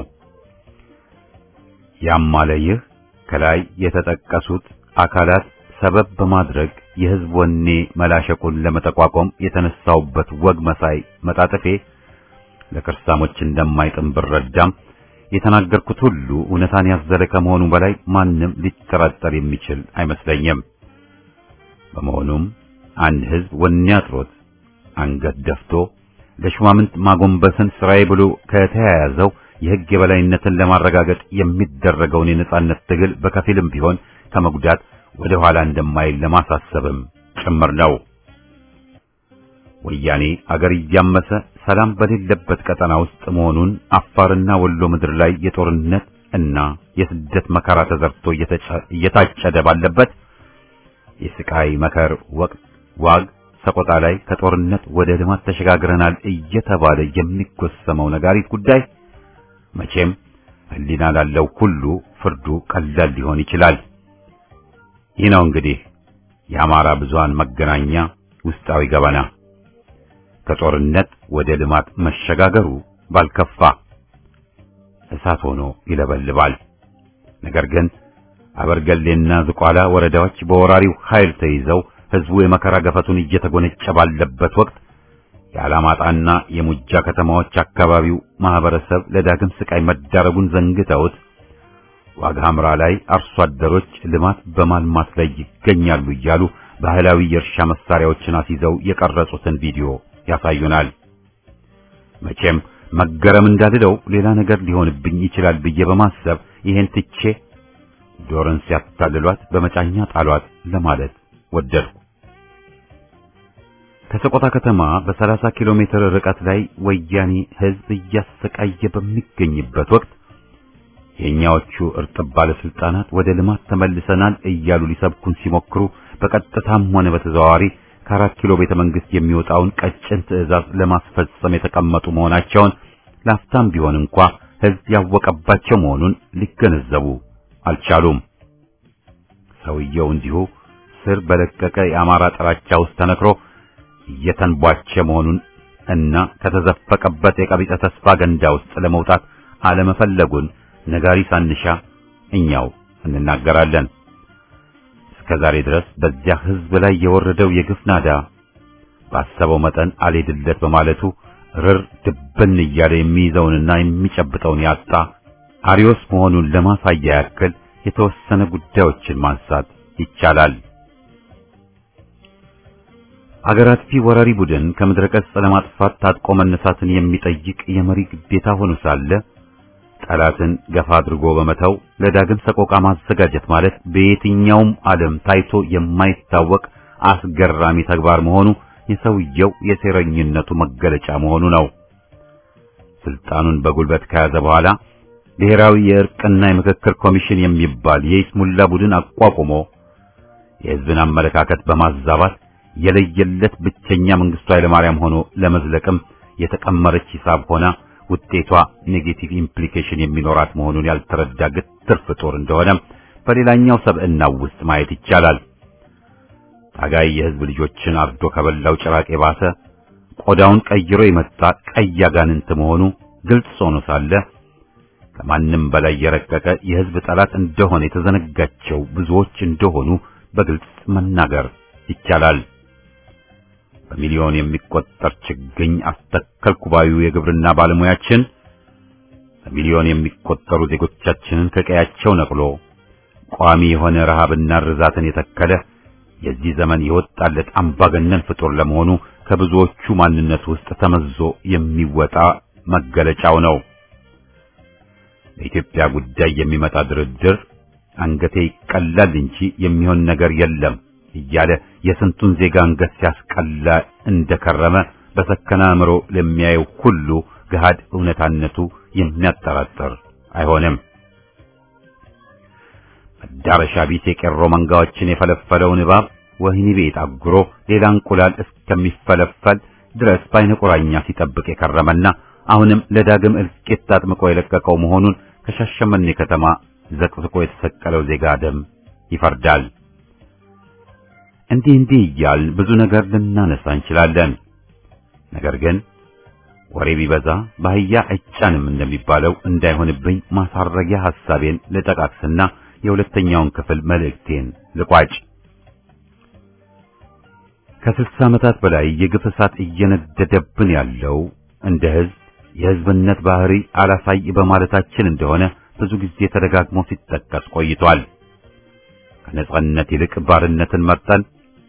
[SPEAKER 1] ያም አለ ይህ ከላይ የተጠቀሱት አካላት ሰበብ በማድረግ የሕዝብ ወኔ መላሸቁን ለመጠቋቋም የተነሳውበት ወግ መሳይ መጣጥፌ ለክርሳሞች እንደማይጥም ብረዳም የተናገርኩት ሁሉ እውነታን ያዘለ ከመሆኑ በላይ ማንም ሊጠራጠር የሚችል አይመስለኝም። በመሆኑም አንድ ሕዝብ ወኔ አጥሮት አንገት ደፍቶ ለሹማምንት ማጎንበስን ስራዬ ብሎ ከተያያዘው የሕግ የበላይነትን ለማረጋገጥ የሚደረገውን የነጻነት ትግል በከፊልም ቢሆን ከመጉዳት ወደ ኋላ እንደማይል ለማሳሰብም ጭምር ነው። ወያኔ አገር እያመሰ ሰላም በሌለበት ቀጠና ውስጥ መሆኑን አፋርና ወሎ ምድር ላይ የጦርነት እና የስደት መከራ ተዘርቶ እየታጨደ ባለበት የስቃይ መከር ወቅት ዋግ ሰቆጣ ላይ ከጦርነት ወደ ልማት ተሸጋግረናል እየተባለ የሚጎሰመው ነጋሪት ጉዳይ መቼም ሕሊና ላለው ሁሉ ፍርዱ ቀላል ሊሆን ይችላል። ይህ ነው እንግዲህ የአማራ ብዙሃን መገናኛ ውስጣዊ ገበና። ከጦርነት ወደ ልማት መሸጋገሩ ባልከፋ እሳት ሆኖ ይለበልባል። ነገር ግን አበርገሌና ዝቋላ ወረዳዎች በወራሪው ኃይል ተይዘው ህዝቡ የመከራ ገፈቱን እየተጎነጨ ባለበት ወቅት የአላማጣና የሙጃ ከተማዎች አካባቢው ማህበረሰብ ለዳግም ስቃይ መዳረጉን ዘንግተውት ዋግ ሐምራ ላይ አርሶ አደሮች ልማት በማልማት ላይ ይገኛሉ እያሉ ባህላዊ የእርሻ መሳሪያዎችን አስይዘው የቀረጹትን ቪዲዮ ያሳዩናል። መቼም መገረም እንዳልለው ሌላ ነገር ሊሆንብኝ ይችላል ብዬ በማሰብ ይሄን ትቼ ዶርን ሲያታልሏት በመጫኛ ጣሏት ለማለት ወደድኩ። ከሰቆጣ ከተማ በ30 ኪሎ ሜትር ርቀት ላይ ወያኔ ህዝብ እያሰቃየ በሚገኝበት ወቅት የኛዎቹ እርጥብ ባለስልጣናት ወደ ልማት ተመልሰናል እያሉ ሊሰብኩን ሲሞክሩ በቀጥታም ሆነ በተዘዋዋሪ ከአራት ኪሎ ቤተ መንግስት የሚወጣውን ቀጭን ትዕዛዝ ለማስፈጸም የተቀመጡ መሆናቸውን ላፍታም ቢሆን እንኳ ህዝብ ያወቀባቸው መሆኑን ሊገነዘቡ አልቻሉም። ሰውየው እንዲሁ ስር በለቀቀ የአማራ ጥላቻ ውስጥ ተነክሮ እየተንቧቸ መሆኑን እና ከተዘፈቀበት የቀቢጸ ተስፋ ገንዳ ውስጥ ለመውጣት አለመፈለጉን ነጋሪ ሳንሻ እኛው እንናገራለን። እስከ ዛሬ ድረስ በዚያ ህዝብ ላይ የወረደው የግፍ ናዳ ባሰበው መጠን አልሄድለት በማለቱ ርር ድብን እያለ የሚይዘውንና የሚጨብጠውን ያጣ አሪዮስ መሆኑን ለማሳያ ያክል የተወሰነ ጉዳዮችን ማንሳት ይቻላል። አገር አጥፊ ወራሪ ቡድን ከምድረ ገጽ ለማጥፋት ታጥቆ መነሳትን የሚጠይቅ የመሪ ግዴታ ሆኖ ሳለ ጠላትን ገፋ አድርጎ በመተው ለዳግም ሰቆቃ ማዘጋጀት ማለት በየትኛውም ዓለም ታይቶ የማይታወቅ አስገራሚ ተግባር መሆኑ የሰውየው የሴረኝነቱ መገለጫ መሆኑ ነው። ስልጣኑን በጉልበት ከያዘ በኋላ ብሔራዊ የእርቅና የምክክር ኮሚሽን የሚባል የይስሙላ ቡድን አቋቁሞ የሕዝብን አመለካከት በማዛባት የለየለት ብቸኛ መንግስቱ ኃይለማርያም ሆኖ ለመዝለቅም የተቀመረች ሂሳብ ሆና ውጤቷ ኔጌቲቭ ኢምፕሊኬሽን የሚኖራት መሆኑን ያልተረዳ ግትር ፍጡር እንደሆነ በሌላኛው ሰብዕናው ውስጥ ማየት ይቻላል። ታጋይ የሕዝብ ልጆችን አርዶ ከበላው ጭራቅ የባሰ ቆዳውን ቀይሮ የመጣ ቀይ አጋንንት መሆኑ ግልጽ ሆኖ ሳለ ከማንም በላይ የረቀቀ የሕዝብ ጠላት እንደሆነ የተዘነጋቸው ብዙዎች እንደሆኑ በግልጽ መናገር ይቻላል። በሚሊዮን የሚቆጠር ችግኝ አስተከልኩ ባዩ የግብርና ባለሙያችን በሚሊዮን የሚቆጠሩ ዜጎቻችንን ከቀያቸው ነቅሎ ቋሚ የሆነ ረሃብና ርዛትን የተከለ የዚህ ዘመን የወጣለት አምባገነን ፍጡር ለመሆኑ ከብዙዎቹ ማንነት ውስጥ ተመዞ የሚወጣ መገለጫው ነው። በኢትዮጵያ ጉዳይ የሚመጣ ድርድር አንገቴ ይቀላል እንጂ የሚሆን ነገር የለም እያለ የስንቱን ዜጋ አንገት ሲያስቀላ እንደከረመ በሰከነ አእምሮ ለሚያየው ሁሉ ገሃድ እውነታነቱ የሚያጠራጥር አይሆንም። መዳረሻ ቢስ የቄሮ መንጋዎችን የፈለፈለውን እባብ ወህኒ ቤት አጉሮ ሌላ እንቁላል እስከሚፈለፈል ድረስ በዓይነ ቁራኛ ሲጠብቅ የከረመና አሁንም ለዳግም እልቂት አጥምቆ የለቀቀው መሆኑን ከሻሸመኔ ከተማ ዘቅዝቆ የተሰቀለው ዜጋ ደም ይፈርዳል። እንዲህ እንዲህ እያልን ብዙ ነገር ልናነሳ እንችላለን። ነገር ግን ወሬ ቢበዛ በአህያ አይጫንም እንደሚባለው እንዳይሆንብኝ ማሳረጊያ ሐሳቤን ልጠቃቅስና የሁለተኛውን ክፍል መልእክቴን ልቋጭ። ከስልሳ ዓመታት በላይ የግፍ እሳት እየነደደብን ያለው እንደ ሕዝብ የሕዝብነት ባህሪ አላሳይ በማለታችን እንደሆነ ብዙ ጊዜ ተደጋግሞ ሲጠቀስ ቆይቷል። ከነጻነት ይልቅ ባርነትን መርጠን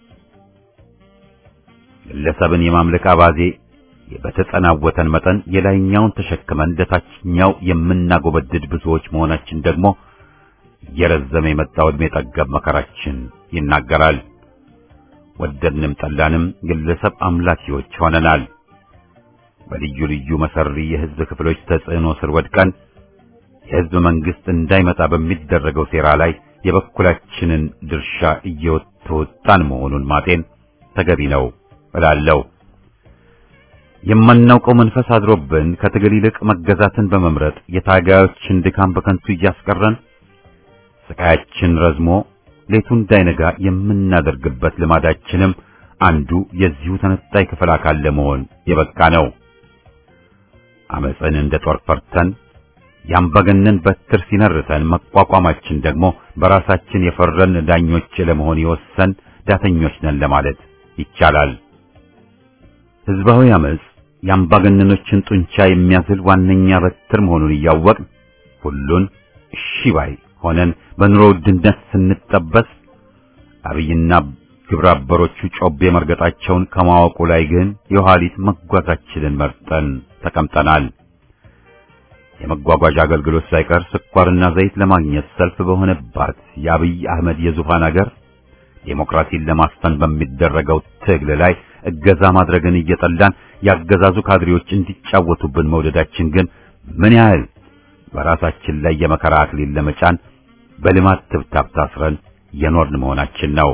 [SPEAKER 1] ግለሰብን የማምለክ አባዜ በተጸናወተን መጠን የላይኛውን ተሸክመን ለታችኛው የምናጎበድድ ብዙዎች መሆናችን ደግሞ እየረዘመ የመጣው ዕድሜ ጠገብ መከራችን ይናገራል። ወደድንም ጠላንም ግለሰብ አምላኪዎች ሆነናል። በልዩ ልዩ መሰሪ የሕዝብ ክፍሎች ተጽዕኖ ስር ወድቀን የሕዝብ መንግስት እንዳይመጣ በሚደረገው ሴራ ላይ የበኩላችንን ድርሻ እየተወጣን መሆኑን ማጤን ተገቢ ነው እላለሁ። የማናውቀው መንፈስ አድሮብን ከትግል ይልቅ መገዛትን በመምረጥ የታጋዮችን ድካም በከንቱ እያስቀረን ስቃያችን ረዝሞ ሌቱ እንዳይነጋ የምናደርግበት ልማዳችንም አንዱ የዚሁ ተነጣይ ክፍል አካል ለመሆን የበቃ ነው። አመፅን እንደ ጦር ፈርተን ያምባገነን በትር ሲነርተን መቋቋማችን ደግሞ በራሳችን የፈረን ዳኞች ለመሆን የወሰን ዳተኞች ነን ለማለት ይቻላል። ህዝባዊ አመፅ የአምባገነኖችን ጡንቻ የሚያዝል ዋነኛ በትር መሆኑን እያወቅን ሁሉን እሺ ባይ ሆነን በኑሮ ውድነት ስንጠበስ አብይና ግብረ አበሮቹ ጮቤ መርገጣቸውን ከማወቁ ላይ ግን የኋሊት መጓዛችንን መርጠን ተቀምጠናል። የመጓጓዣ አገልግሎት ሳይቀር ስኳርና ዘይት ለማግኘት ሰልፍ በሆነባት የአብይ አህመድ የዙፋን አገር ዴሞክራሲን ለማስፈን በሚደረገው ትግል ላይ እገዛ ማድረግን እየጠላን ያገዛዙ ካድሬዎች እንዲጫወቱብን መውደዳችን ግን ምን ያህል በራሳችን ላይ የመከራ አክሊል ለመጫን በልማት ትብታብ ታስረን የኖርን መሆናችን ነው።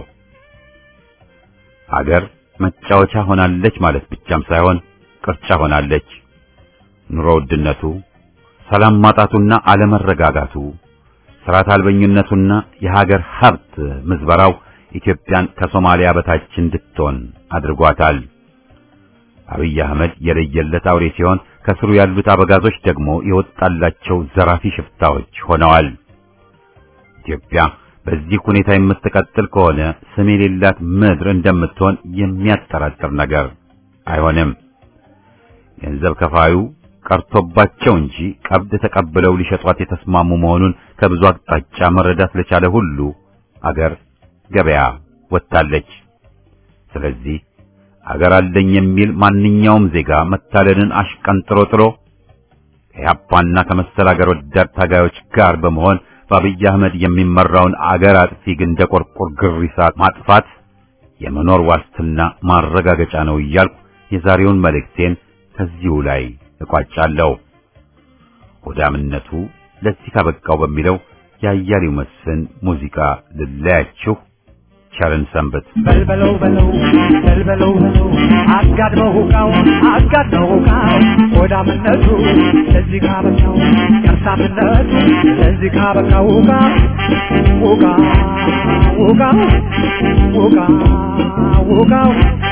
[SPEAKER 1] አገር መጫወቻ ሆናለች ማለት ብቻም ሳይሆን ቅርጫ ሆናለች። ኑሮ ውድነቱ፣ ሰላም ማጣቱና አለመረጋጋቱ፣ ስርዓት አልበኝነቱና የሀገር ሀብት ምዝበራው ኢትዮጵያን ከሶማሊያ በታች እንድትሆን አድርጓታል። አብይ አህመድ የለየለት አውሬ ሲሆን ከስሩ ያሉት አበጋዞች ደግሞ የወጣላቸው ዘራፊ ሽፍታዎች ሆነዋል። ኢትዮጵያ በዚህ ሁኔታ የምትቀጥል ከሆነ ስም የሌላት ምድር እንደምትሆን የሚያጠራጥር ነገር አይሆንም። ገንዘብ ከፋዩ ቀርቶባቸው እንጂ ቀብድ ተቀብለው ሊሸጧት የተስማሙ መሆኑን ከብዙ አቅጣጫ መረዳት ለቻለ ሁሉ አገር ገበያ ወጥታለች። ስለዚህ አገር አለኝ የሚል ማንኛውም ዜጋ መታለልን አሽቀንጥሮ ጥሎ ከያፓና ከመሰል አገር ወዳድ ታጋዮች ጋር በመሆን በአብይ አህመድ የሚመራውን አገር አጥፊ ግንደ ቆርቆር ግሪሳ ማጥፋት የመኖር ዋስትና ማረጋገጫ ነው እያልኩ የዛሬውን መልእክቴን ከዚሁ ላይ እቋጫለሁ። ሆዳምነቱ ለዚህ ካበቃው በሚለው የአያሌው መስፍን ሙዚቃ ልለያችሁ። ቸርን ሰንበት።
[SPEAKER 3] በልበለው በለው በልበለው በለው አጋድመው ሁቃው አጋድመው ሁቃው ሆዳምነቱ ለዚህ ካበቃው ከርሳምነቱ ለዚህ ካበቃው ሁቃ ሁቃ ሁቃ ሁቃ ሁቃው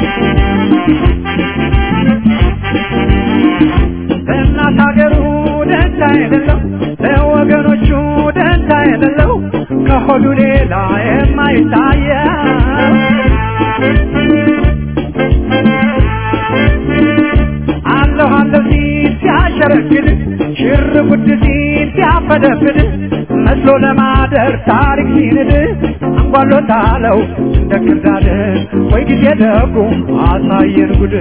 [SPEAKER 3] እናት ሀገሩ ደንታ የሌለው ለወገኖቹ ደንታ የሌለው ከሆዱ ሌላ የማይታየው አለሁ አለሁ ሲል ሲያሸረግድ ሽር ጉድ ሲል ሲያፈደፍድ መስሎ ለማደር ታሪክ ሲንድ አንጓሎታለው እንደ ክርዳድ ወይ ጊዜ ደጉ አሳየን ጉድ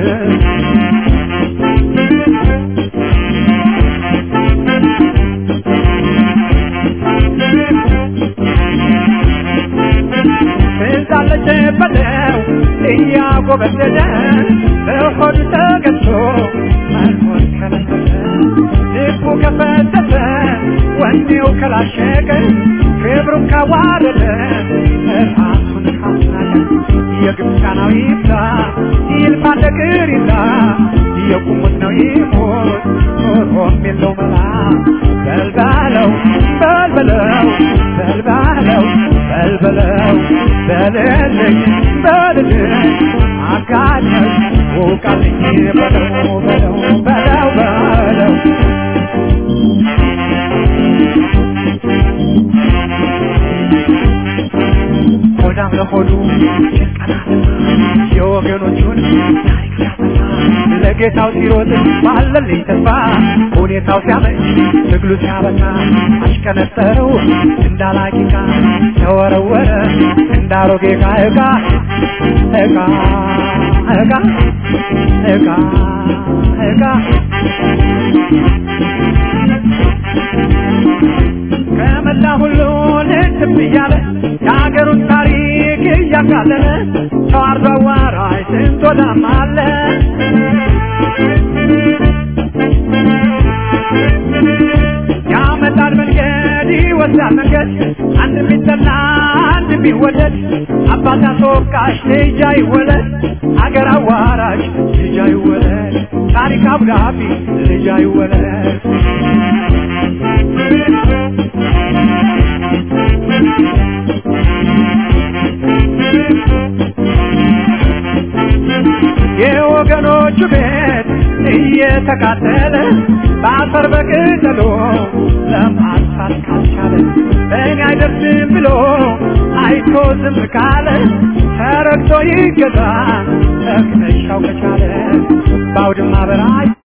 [SPEAKER 3] ትዛለች በለው እያጎበደደ በሆዱ ተገዝቶ መኖር ከለከለ ልቡ ከፈተተ ወኔው ከላሸቀ ክብሩን ካዋረደ ራሱን ካስናቀ የግብፃናዊ ይብላ ይልፋ ነገር ይላ የቁሙት ነው ይሞት ኖሮም የለው መላ በልባለው በልበለው በልባለው በልበለው በልልኝ በልልኝ አጋኘው ውቃልኝ በለው በለው በለው በለው ሆዳም ለሆዱ የወገኖቹን ታሪክ ሲያጠፋ ለጌታው ሲሮጥ ባለልኝ ተስፋ ሁኔታው ሲያመች ትግሉ ሲያበቃ አሽቀነጠረው እንዳላቂቃ ተወረወረ እንዳሮጌ ዕቃ ዕቃ ዕቃ ዕቃ ዕቃ ዕቃ ከመላ ሁሉ ልትብ እያለ የሀገሩን ታሪክ እያቃለለ ተዋርዶ አዋራጅ ስንት ወዳም አለ ያመጣል መንገድ ይወስዳል መንገድ አንድ ቢጠላ አንድ ቢወደድ አባት አስወቃሽ ልጅ አይወለድ አገር አዋራጅ ልጅ አይወለድ ታሪክ አብዳቢ ልጅ አይወለድ የወገኖቹ ቤት እየተቃጠለ በአፈር በቅጠሎ ለማጥፋት ካልቻለ እኔ አይደርስም ብሎ አይቶ ዝም ካለ ተረግቶ ይገዛ እቅነሻው ከቻለ በአውድማ በራይ